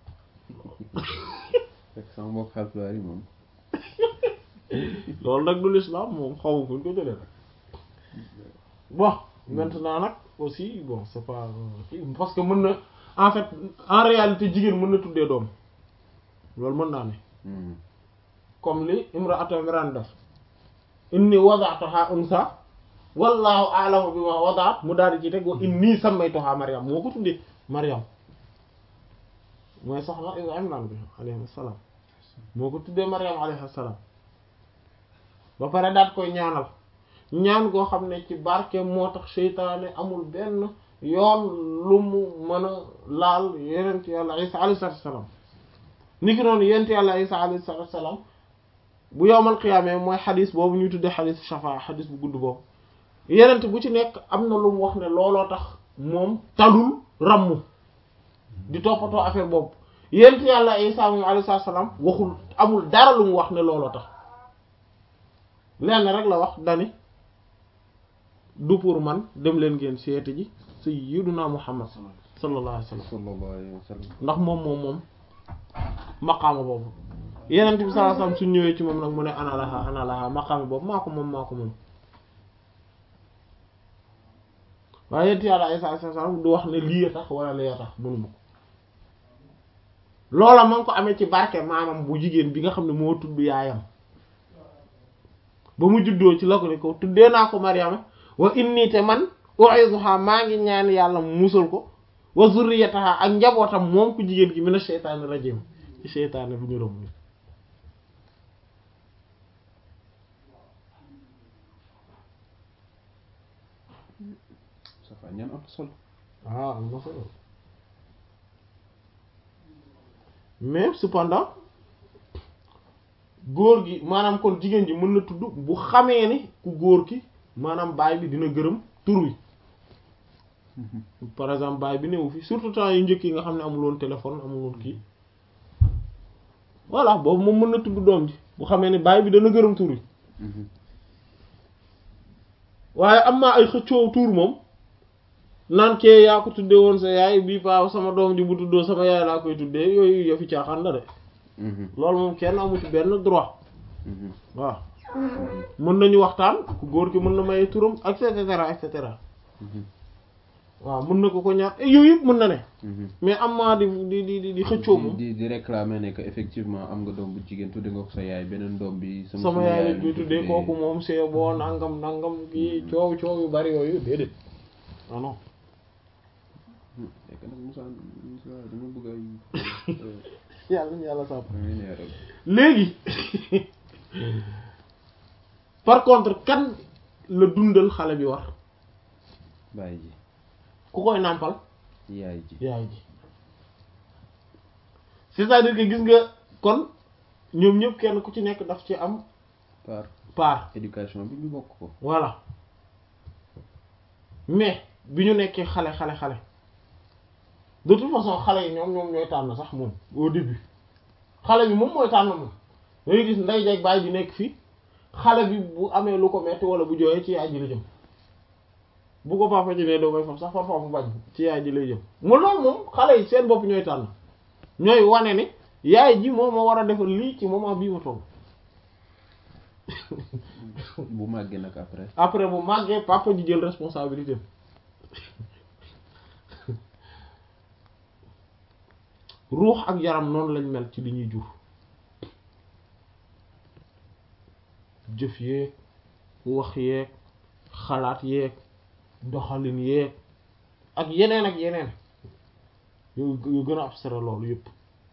fekk sama mbokk Haalpulaar yi moom loolu nag du l'islam moom xaw fu ñu ko jëlee nag bon maintenant nag aussi bon c'est pas parce que mën na en fait en réalité jigéen mën na tuddee doom loolu mën naa ne comme li imra'atu Imran def inni wada'tuha unsa wallahu a'lamu bima wada'at mu daal di ci teg wa inni sammaytuha Maryam moo ko tuddee Maryam mooy soxna Imran bi alayhi salaam moo ko tuddee Maryam alayhi salaam ba pare daat koy ñaanal ñaan goo xam ne ci barke moo tax seytaane amul benn yoon lu mu mën a laal yenent yàlla isa alayhi salaatu salaam ni ki noonu yenent yàlla isa alayhi salaatu salaam bu yowmal qiyaamee mooy xadis boobu ñuy tuddee xadis shafa xadis bu gudd boobu yenent bu ci nekk am na lu mu wax ne looloo tax moom talul ramm di toppatoo affaire boobu yenent yàlla isa moom alayhi salaatu salaam waxul amul dara lu mu wax ne looloo tax lenn rek la wax dani du pour man dem leen ngeen seeti ji sayyiduna muhammad sallallahu alayhi wa sallam sallallahu alayhi wa sallam ndax moom moom moom maqaama boobu yenent bi sallallahu alayhi wa sallam suñ ñëwee ci moom nag mu ne ana laha ana laha maqaama boobu maa ko moom maa ko moom waaye yent yàlla Isa alayhi salaam du wax ne lii a tax wala lee tax mënuma ko loola ma ngi ko amee ci barke maamam bu jigéen bi nga xam ne moo tudd yaayam ba mu juddoo ci la ko ne ko tuddee naa ko Maryama wa inni te man u'izuha maa ngi ñaan yàlla mu musal ko wa zurriyataha ak njabootam moom ku jigéen ki mina sheytaani rajim ci sheytaane bu ñu romb ni safa ñaan am solo ah am na solo mais cependant góor gi maanaam kon jigéen ji mën na tudd bu xamee ni ku góor ki maanaam baay bi dina gërëm tur wi par exemple baay bi newu fi surtout temps yu njëkk yi nga xam ne amul woon téléphone amul woon kii voilà boobu moom mën na tudd doom ji bu xamee ni baay bi dana gërëm tur wi waaye am naa ay xëccoo tur moom naan kee yaa ko tuddee woon sa yaay bii paa sama doom ji bu tuddoo sama yaay laa koy tuddee yooyu yëfi caaxaan la de loolu moom kenn amu ci benn droit waaw mën nañu waxtaan ku góor ki mën na maye turam et cetera et cetera waaw mën na ko ko ñaar yooyu yëpp mën na ne Mhm. mais am maa di di di di di xëccoo moom di di réclamer ne que effectivement am nga doom bu jigéen tudde nga ko sa yaay beneen doom bi sama sama yaay lañ lañ koy ko tuddee kooku moom c'est bon nangam nangam kii coow coow yu bari yooyu déedéet non non fekk nag Moussa Moussa dama bëgg ay yàlla na yàlla sàmm ay neer rek léegi par contre kan la dundal xale bi war bàyyi ji ku koy nàmpal yaay ji yaay ji c'est-à-dire que gis nga kon ñoom ñëpp kenn ku ci nekk daf ci am par part éducation bi ñu bokk ko voilà mais bi ñu nekkee xale xale xale de toute façon xale yi ñoom ñoom ñooy tànn sax moom au début xale bi moom mooy tànn moom dangay gis nday jeeg baay ji nekk fii xale bi bu amee lu ko metti wala bu jooyee ci yaay ji la jëm bu ko papa ji ne doo koy fam sax parfois mu bañ ci yaay ji lay jëm mu loolu moom xale yi seen bopp ñooy tànn ñooy wane ni yaay ji moom moo war a defal lii ci moment bii ma toll bu màggee nag après après bu màggee papa ji jël responsabilité ruux ak yaram noonu lañ mel ci li ñuy jur jëf yeeg wax yeeg xalaat yeeg doxalin yeeg ak yeneen ak yeneen yu yu gën a abstrait loolu yëpp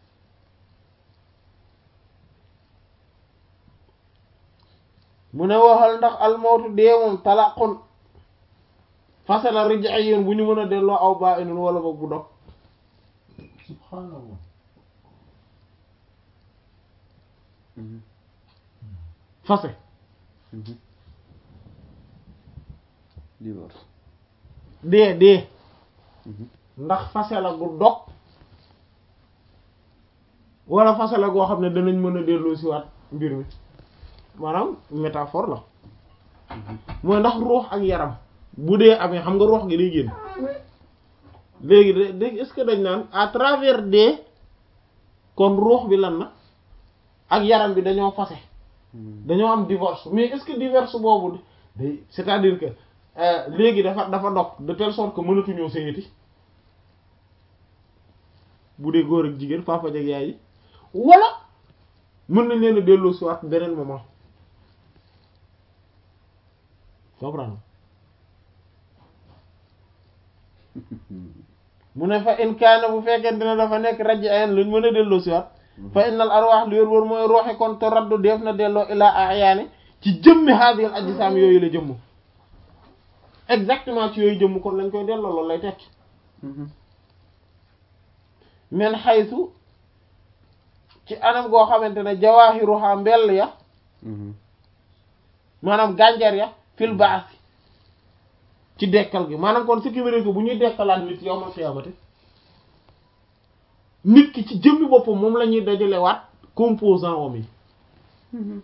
mu ne waxal ndax almawtu dee moom talaqun fase la rij'iyun bu ñu mën a delloo aw baa inun wala boog bu dog subhanallah Mhm. fase Mhm. divorce dee dee Mhm. ndax fase la gu dog wala fase la goo xam ne danañ mën a delloo si waat mbir mi maanaam métaphore la mooy ndax ruux ak yaram bu dee amee xam nga ruux gi day génn léegi de de est-ce que dañ naan à travers dee kon ruux bi lan na ak yaram bi dañoo fase Mhm. dañoo am divorce mais est-ce que divorce boobu day c'est-à-dire que euh, léegi dafa dafa dog de telle sorte que mënatuñoo sëyati bu dee góor ak jigéen papa jeg yaay yi wala mën nañ leen a delloo si waat beneen moment comprendre mu ne fa in kaana bu fekkente ne dafa nekk raj ayen luñ mën a delloo si waat fa innal arwaax li wér wóor mooy rooxe kon te raddu def na delloo ilaa ahyaani ci jëmmi haadihil ajsaam yooyu la jëmm exactement ci yooyu jëmm kon lañ koy delloo loolu lay tekki Mhm. men xaysu ci anam goo xamante ne jawaahiruha mbell ya Mhm. maanaam gànjar ya fil baasi ci dekkal gi maanaam kon ce qui veut dire que bu ñuy dekkalaat nit yawmal qiyaamati nit ki ci jëmmi boppam moom la ñuy dajalewaat composant om yi Mhm.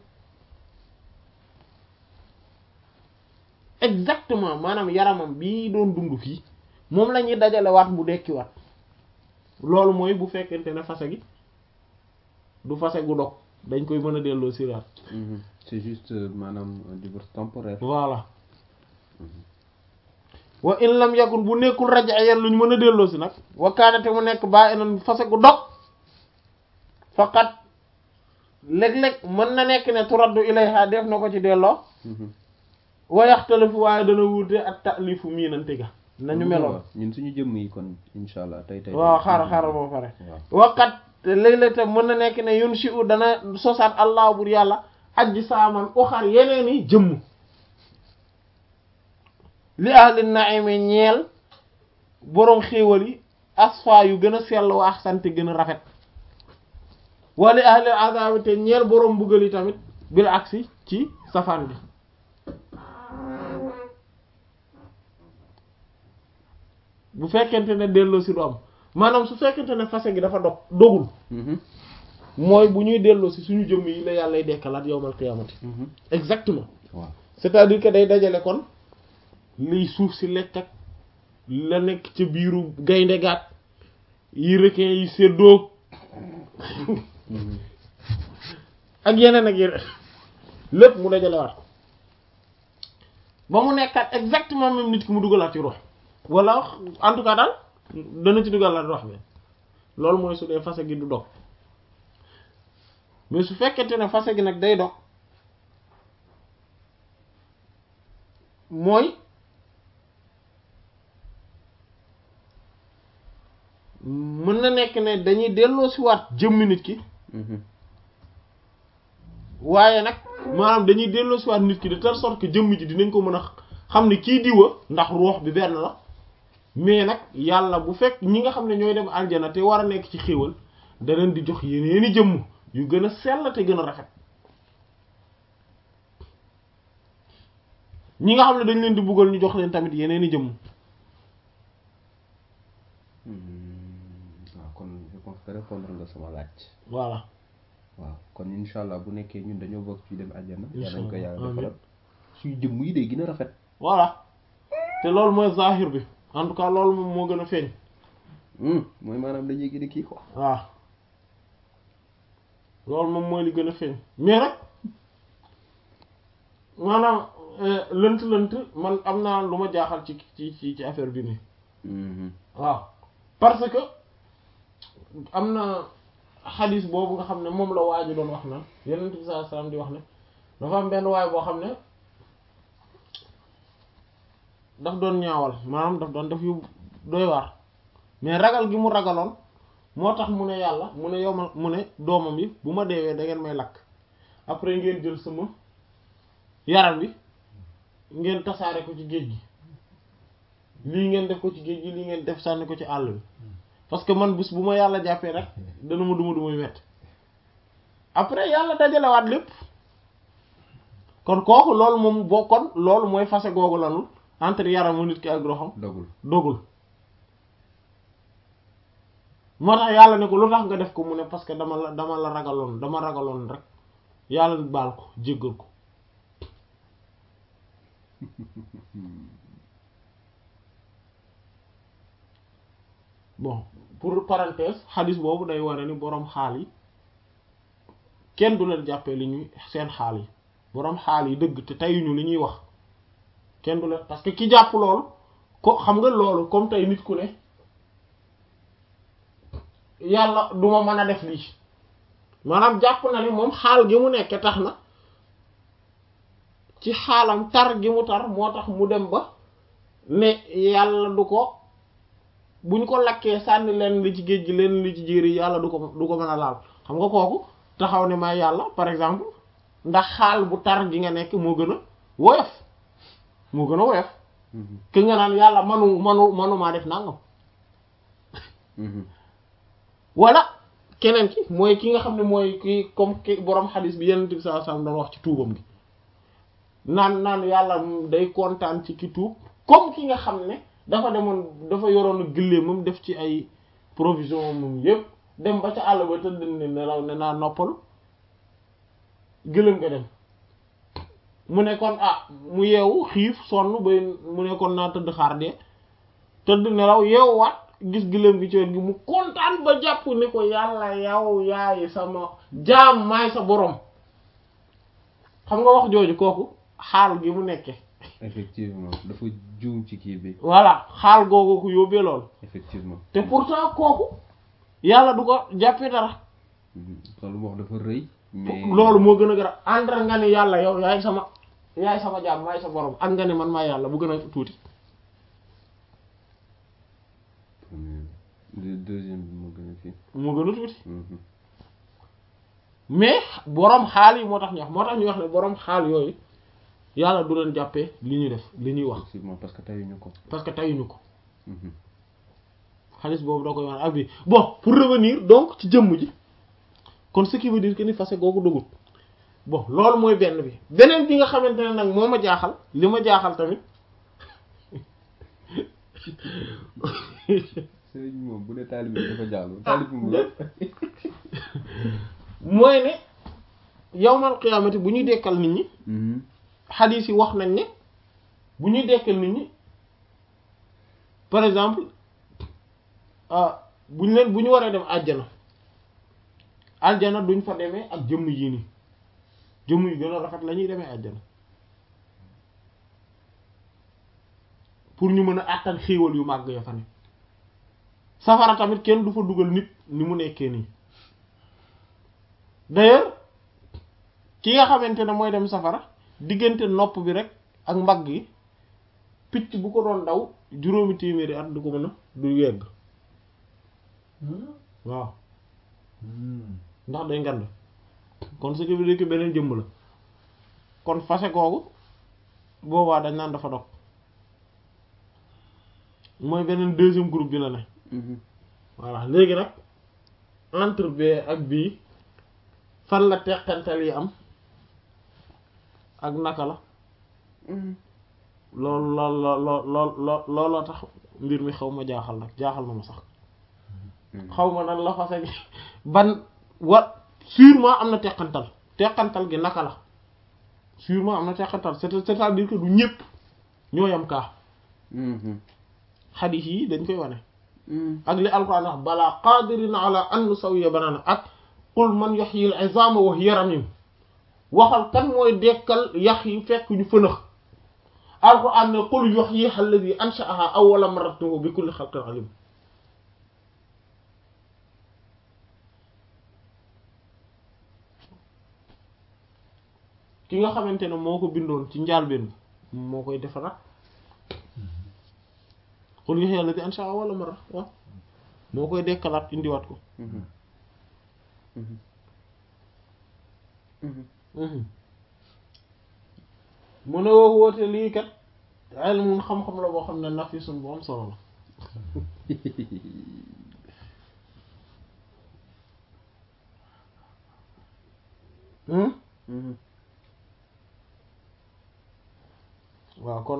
exactement maanaam yaramam bii doon dund fii moom la ñuy dajalewaat mu dekkiwaat loolu mooy bu fekkente ne fase gi du fase gu dog dañ koy mën a delloo siraat Mhm. c'est juste euh, maanaam un divorce temporaire voilà wa in lam yakun bu nekkul raj'iyyan lu ñu mën a delloo si nag wa kaanate mu nekk baa inan fase gu dog faqat léeg-léeg mën na nekk ne turaddu ilayha def na ko ci delloo Mhm. wa yaxtalifu waaye dana wuute ak ta'lifu miinante ga nañu meloon ñun suñu jëmm yi kon insha allah tey tey waaw xaaral xaaral boo pare waaw waqat léeg-léeg tam mën na nekk ne yun si u dana sosaat allah bur yàlla ajji saaman uxar yeneen i jëmm li ahli naimi ñeel boroom xéewal yi asfa yu gën a sell wa axsante gën a rafet wa li ahli azabi te ñeel boroom mbugal yi tamit bil aksi ci safaan bi bu fekkente ne delloo si du am maanaam su fekkente ne fase gi dafa dog dogul Mhm. mooy bu ñuy delloo si suñu jëmm yi la yàlla dekkalaat yowmal qiyaamati Mhm. exactement waaw c'est-à-dire que day dajale kon liy suuf si lekk ak la nekk ca biiru gaynde gaat yi requin yi séddoo Mhm. ak yeneen ak yeneen lépp mu dajale waat ko ba mu nekkaat exactement même nit ki mu dugalaat ci rox wala en tout cas daal dana ci dugal la wax bi loolu mooy su dee fase gi du dog mais su fekkente ne fase gi nag day dog mooy mën na nekk ne dañuy delloo si waat jëmmi nit ki waaye nag maanaam dañuy delloo si waat nit ki de telle sorte que jëmm ji dinañ ko mën a xam ne kii diwa ndax ruux bi benn la mais nag yàlla bu fekk ñi nga xam ne ñooy dem aljana te war a nekk ci xéewal da leen di jox yeneeni jëmm yu gën a sell te gën a rafet ñi nga xam ne dañ leen di buggal ñu jox leen tamit yeneeni jëmm waaw kon je pense que répondre nga sama laaj voilà waaw kon incha allah bu nekkee ñun dañoo bokk ci dem aljana yàlla nañ ko Inch'Allah, yàlla amiin. defaral suñu jëmm yi day gën a rafet voilà te loolu mooy zahir bi en tout cas loolu moom moo gën a feeñ mooy maanaam dañuy gën a kii quoi waaw loolu moom mooy li gën a feeñ mais nag maanaam lënt lënt man am naa lu ma jaaxal ci ci ci ci affaire bi nii waaw parce que am na xadis boobu nga xam ne moom la waaju doon wax naan yonent bi sallallahu alayhi wasallam di wax ne dafa am benn waay boo xam ne daf doon ñaawal maanaam daf doon def yu doy waar mais ragal gi mu ragaloon moo tax mu ne yàlla mu ne yow ma mu ne doomam yi bu ma deewee da ngeen may lakk après ngeen jël sama yaram bi ngeen tasaare ko ci géej gi lii ngeen def ko ci géej gi lii ngeen def sànni ko ci àll bi parce que man bés bu ma yàlla jàppee rek dana ma duma dumay wet après yàlla dajalewaat lépp kon kooku loolu moom boo kon loolu mooy fase googu lanul entre yaramu nit ki ak roxam dogul dogul moo tax yàlla ne ko lu tax nga def ko mu ne parce que dama la dama la ragaloon dama ragaloon rek yàlla baal ko jéggal ko bon pour parenthèse xadis boobu day ware ni boroom xaal yi kenn du leen jàppee li ñuy seen xaal yi boroom xaal yi dëgg te teyuñu li ñuy wax kenn du leen parce que ki jàpp loolu ko xam nga loolu comme tey nit ku ne yàlla duma mën a def lii maanaam jàpp na ni moom xaal gi mu nekke tax na ci xaalam tar gi mu tar moo tax mu dem ba ne yàlla du ko buñ ko lakkee sànni leen li ci géej gi leen li ci jéeri yàlla du ko du ko mën a laal xam nga kooku taxaw ne may yàlla par exemple ndax xaal bu tar gi nga nekk moo gën a woyof moo gën a woyof ki nga naan yàlla manu manu manumaa def nangam wala keneen ki mooy ki nga xam ne mooy ki comme ki borom xadis bi yenn bi sallallahu alayhi wasallam doon wax ci tuubam gi naan naan yàlla day kontaan ci ki tuub comme ki nga xam ne dafa demoon dafa yoroon gëléem moom def ci ay provision moom yépp dem ba ca àll ba tëdd ne nelaw ne naa noppalu gëléem nga dem mu ne kon ah mu yeewu xiif sonn bay mu ne kon naa tëdd xaar dee tëdd nelaw yeewuwaat gis gëléem gi ci wet gi mu kontaan ba jàpp ni ko yàlla yow yaay sama jaam maay sa borom xam nga wax jooju kooku xaal gi mu nekke effectivement dafa juum ci kii bi voilà xaal googu ko yóbbee lool effectivement te pourtant kooku yàlla du ko jàppee dara loolu mu wax dafa rëy mais loolu moo gën a gën a àndal nga ni yàlla yow yaay sama yaay sama jaam maay sa borom ak nga ni man maay yàlla bu gën a tuuti le deuxième bi moo gën a fii moo gën a tuuti mais borom xaal yi moo tax ñu wax moo tax ñu wax ne borom xaal yooyu yàlla du leen jàppee li ñuy def li ñuy wax effectivement parce que tayuñu ko parce que tayuñu ko xaalis boobu doo koy wax ak bi bon pour revenir donc ci jëmm ji kon ce qui veut dire que ni fase googu dugut bon loolu mooy benn bi beneen bi nga xamante ne nag moo ma jaaxal li ma jaaxal tamit sëriñ moom bu dee taalibe bi dafa jàll taalibe mu la mooy ne yawmal qiyaamati bu ñuy dekkal nit ñi xadiis yi wax nañ ne bu ñuy dekkal nit ñi par exemple bu ñu leen bu ñu waree dem àjjana àjjana duñ fa demee ak jëmm yii nii jëmm yu gën a rafet la ñuy demee àjjana pour ñu mën a àttan xéewal yu màgg ya fa ne safara tamit kenn du fa dugal nit ni mu nekkee nii d'ailleurs ki nga xamante ne mooy dem safara diggante nopp bi rek ak mbagg yi picc bu ko doon daw juróomi téeméeri at du ko mën a du yegg waaw ndax day ngand kon ce qui veut dire que beneen jëmm la kon fase googu boobaa dañ naan dafa dog mooy beneen deuxième groupe bi la ne voilà léegi nag entre B ak bii fan la teqantal yi am ak naka la loolu lool lool lool lool looloo tax mbir mi xaw ma jaaxal nag jaaxal na ma sax xaw ma nan la fase gi ban wa sûrement am na teqantal teqantal gi naka la sûrement am na teqantal c'est c'est-à-dire que du ñépp ñoo yam kaa xadiis yi dañ koy wane ak li alquran wax balaa qadirina ala an nusawiya banana ak qul man yuhyi al-izama wa hiya ramim waxal kan mooy dekkal yax yi fekk ñu fënax alquran ne qul yuhyiha alladhi ansha'aha awwala marratin bi kulli khalqin alim ki nga xamante ne moo ko bindoon ci njaalbeen moo koy defaraat qul yuhyiha alladhi ansha'aha awwala marra waaw moo koy dekkalaat indiwaat ko mu ne woo woote lii kat ilmun xam-xam la boo xam ne nafisun bu am solo la waaw kon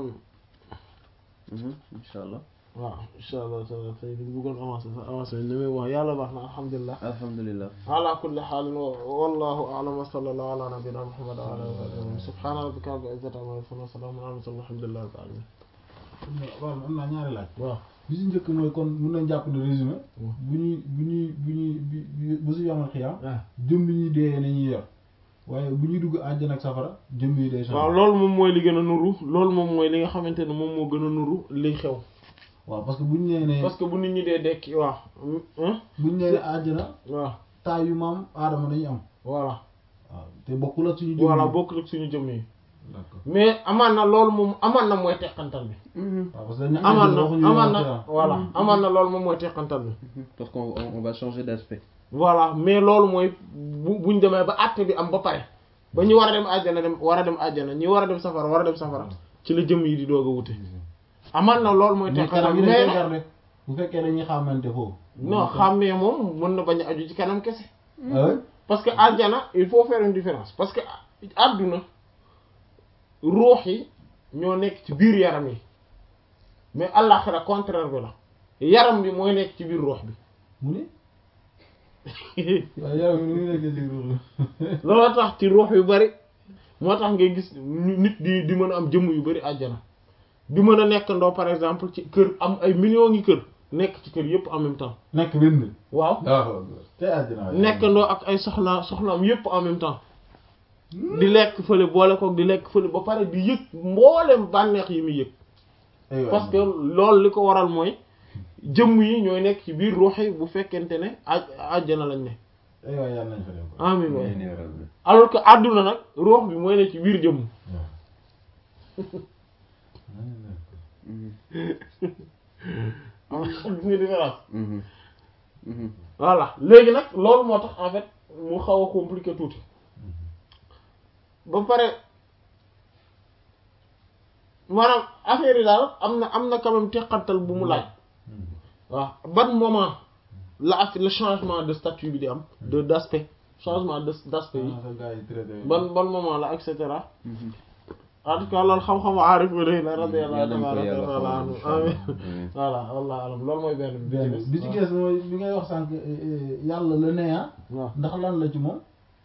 incha allah waaw incha allah taala tey ñu bëggoon avancé sax avancé ni muy wax yàlla baax na alhamdulilah alhamdulilah ala kulli xaalin wallahu a'lam wa sallallahu ala nabina muhammad wa ala alihi subhana rabbika rabbil izzati amma yasifun wa salamun ala mursalin alhamdulillahi rabbil alamin waaw am naa ñaari laaj waaw bi si njëkk mooy kon mun nañ jàpp ne résumé bu ñuy bu ñuy bu ñuy bi bu si yomal xiyaam jëm bi ñuy dee nañuy yor waaye bu ñuy dugg àjjana ak safara jëm yi day waaw loolu moom mooy li gën a nuru loolu moom mooy li nga xamante ne moom moo gën a nuru liy xew waaw parce que bu ñu nee ne parce que bu nit ñi dee dekki waaw bu ñu nee ne àjjana waaw taay yu maam aadama dañuy am voilà waaw te bokkul ak suñu jëm voilà bokkul ak suñu jëm yi d'accord mais amaan na loolu moom amaan na mooy teqantal bi waaw parce que dañu amaan na waxuñu amaan yomal na xiyaam. voilà amaan na loolu moom mooy teqantal bi parce qu'on on, on va changer d'aspect voilà mais loolu mooy bu buñ demee ba àtte bi am ba pare ba ñu war a dem àjjana dem war a dem àjjana ñi war a dem safara war a dem safara ci la jëm yi di doog a wute amaan na loolu mooy mais teqantal kanam bi yi mais dañ koy nag garder bu fekkee dañuy xamante foofu non xàmmee moom mën na bañ a aju ci kanam kese ah oui parce que àjjana il faut faire une différence parce que àdduna ruux yi ñoo nekk ci biir yaram yi mais àllaxira contraire bi la yaram bi mooy nekk ci biir ruux bi mu ne waaye yaram yi nu muy nekkee ci ruux looloo tax ci ruux yu bari moo tax ngay gis ñu- nit di di mën a am jëmm yu bari àjjana di mën a nekkandoo par exemple ci kër am ay millions ngi kër nekk ci kër yépp en même temps nekk benn waaw waaw te àjjana waaye. nekkandoo ak ay soxna soxnaam yépp en même temps di lekk fële boole koog di lekk fële ba pare di yëg mboolem bànneex yi muy yëg Aywa. parce que loolu li ko waral mooy jëmm yi ñooy nekk ci biir ruux yi bu fekkente ne aj àjjana lañ ne aywa yàlla nañ fa dem ko. amin waay Amiin yaa rabbi. alors que àdduna nag ruux bi mooy ne ci biir jëmm am gis nga différence Mhm. Mhm. voilà léegi nag loolu moo tax en fait mu xaw a compliqué tuuti ba pare maanaam affaire yi daal am na am na quand même teqantal bu mu laaj waaw ban moment la ak le changement de statut bi di am de d'aspect changement de d'aspect yi Ah, sa gars yi traité. ban ban moment la et cetera Mhm. en tout cas loolu xam-xamu aarif bi day la radiyallahu Yàlla nañ ko tabaraka yàlla wa taala xamal, anhu incha Allah. amin Amiin. voilà wallahu alam loolu mooy benn bi benn bi ci gees mooy bi ngay wax sànq yàlla la nee ah waaw ndax lan la ci moom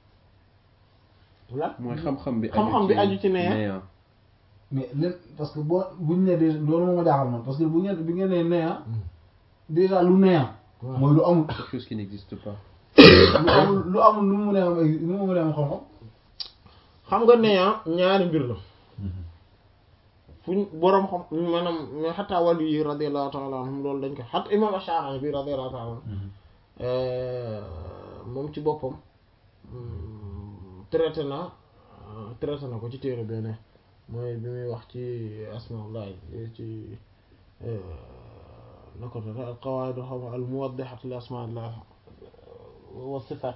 lan mooy xam-xam bi xam-xam bi aju ci nee néant. mais len parce que boo buñ ne déjà loolu moo ma jaaxal man parce que bu ngeen bi ngeen nee nee ah déjà lu nee ah waaw. mooy lu amul quelque chose qui n'existe pas lu amul lu amul lu mu mën a am ay lu mu mën a am xam-xam xam nga néant ñaari mbir la fuñ boroom xam maanaam mais xataa wàllu yi radiyallahu ta'ala anhum loolu dañ ko xataa imam Ash'ari bi radiyallahu ta'ala anhu moom ci boppam traité na traité na ko ci téere benn mooy bi muy wax ci asmaullah ci na ko al qawaid xam al muwaddihat li asmaillah wa sifat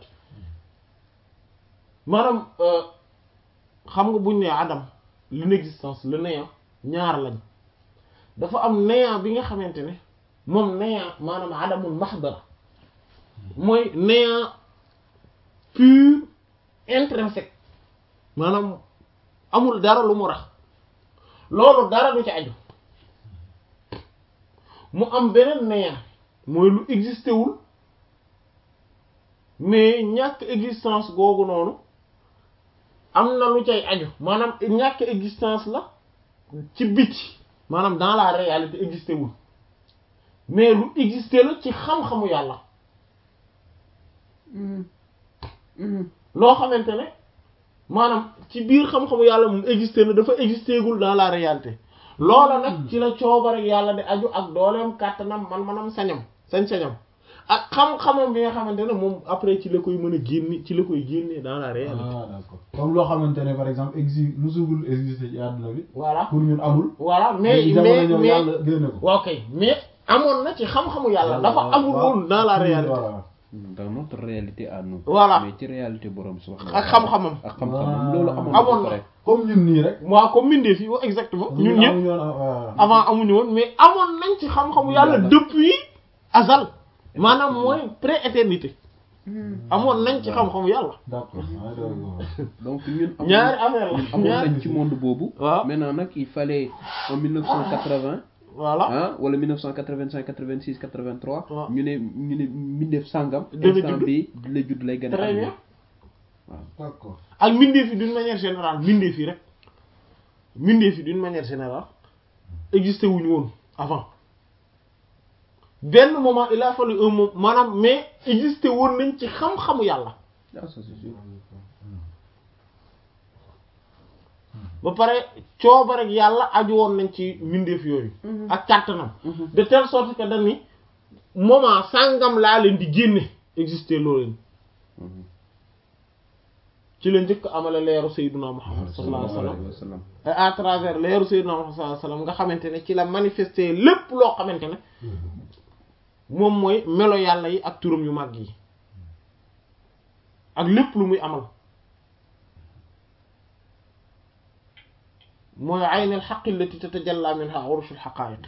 maanaam xam nga buñ ne adam l'inexistence le néant ñaar lañ dafa am néant bi nga xamante ne moom néant maanaam adamul mahdara mooy néant pur intrinsèque maanaam amul dara lu mu rax loolu dara du ci aju mu am beneen néant mooy lu existé wul mais ñàkk existence googu noonu am na lu cay aju maanaam ñàkk existence la ci biti maanaam dans la réalité existé wul mais lu existé la ci xam-xamu yàlla loo xamante ne maanaam ci biir xam-xamu yàlla mu existé na dafa existé gul dans la réalité loola nag ci la coobar ak yàlla di aju ak dooleem kàttanam man-manam sañam sañ-sañam ak xam-xamam bi nga xamante ne moom après ci la koy mën a génne ci la koy génne dans la réalité. ah d'accord comme loo xamante ne par exemple exi musugul exister ci àdduna bi. voilà pour ñun amul. voilà mais léegi mais jamono ñëw mais yàlla génne ko. waaw kay mais amoon na ci xam-xamu yàlla dafa amul woon dans la réalité. voilà. dans notre réalité à nous. Voilà. mais ci réalité borom subhanahu ak xam-xamam. ak xam-xamam loolu amoon amoon na na. ba pare. comme ñun nii rek. waaw comme mbindeef yi wax exactement ñun ñëpp amuñu woon, ah, avant amuñu woon mais amoon nañ ci xam-xamu yàlla Yàlla. depuis azal maanaam mooy pré-éternité amoon nañ ci xam-xamu yàlla. d'accord ah, d'accord. donc ñun amoon ñaari affaire la amoon ñaari nañ ci monde boobu. waaw. maintenant nag il fallait en 1980. voilà ah wala 1985 86 83. waaw. ñu ne ñu ne mbindeef sangam. Dana instant judd. bi la judd lay gën a. très bien d'accord. ak mbindeef yi d'une manière générale mbindeef yi rek mbindeef yi d'une manière générale existé wuñu woon avant benn moment il a fallu un moment maanaam mais existé woon nañ ci xam-xamu yàlla ah ça c'est sûr. ba pare cooba rek yàlla aju woon nañ ci mbindeef yooyu ak kàttanam de telle sorte que dañ ni moment sàngam laa leen di génne existé loo leen ci la njëkk amale leeru sayyiduna Muhammad sallallahu alayhi wa sallam alayhi wa sallam. et à travers leeru sayyiduna Muhammad sallallahu alayhi wa sallam nga xamante ne ci la manifester lépp loo xamante ne moom mooy melo yàlla yi ak turam yu mag yi ak lépp lu muy amal mooy aynul haqqi allati tatajalla minha urushul haqa'iq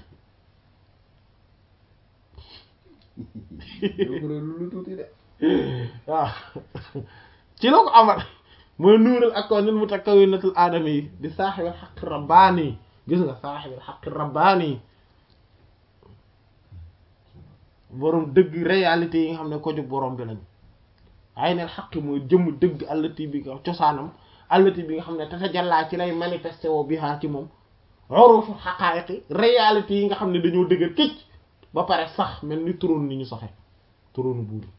donc loolu lu tuuti de. waaw ci la ko amal mooy nuurul akoonil mutakawwinatul aadami yi di saaxibil xaqi rabbaani gis nga saaxibil xaqi rabbaani boroom dëgg réalité yi nga xam ne ko jóg boroom bi lañ aynul xaqi mooy jëmm dëgg allati bi nga cosaanam allati bi nga xam ne tatajallaa ci lay manifesté woo bihaa ci moom urushu xaqaayiqi réalité yi nga xam ne dañoo dëgër këcc ba pare sax mel ni turoon ni ñu saxe turoonu buur yi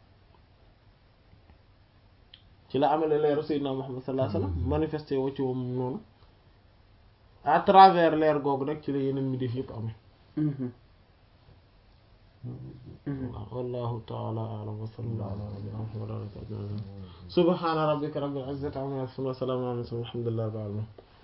ci la amale leeru Seydina Muhammad sallallahu alayhi wasallam manifesté woo ci moom noonu à travers leer googu rek ci la yeneen mi def yëpp amee waaw wallahu ta'ala a'lam wa sallallahu ala nabiyyina Muhammad wa ala alihi wa sahbihi subhana rabbika rabbil izzati amma yasifun wa salamun ala al mursalin walhamdulillahi rabbil alamin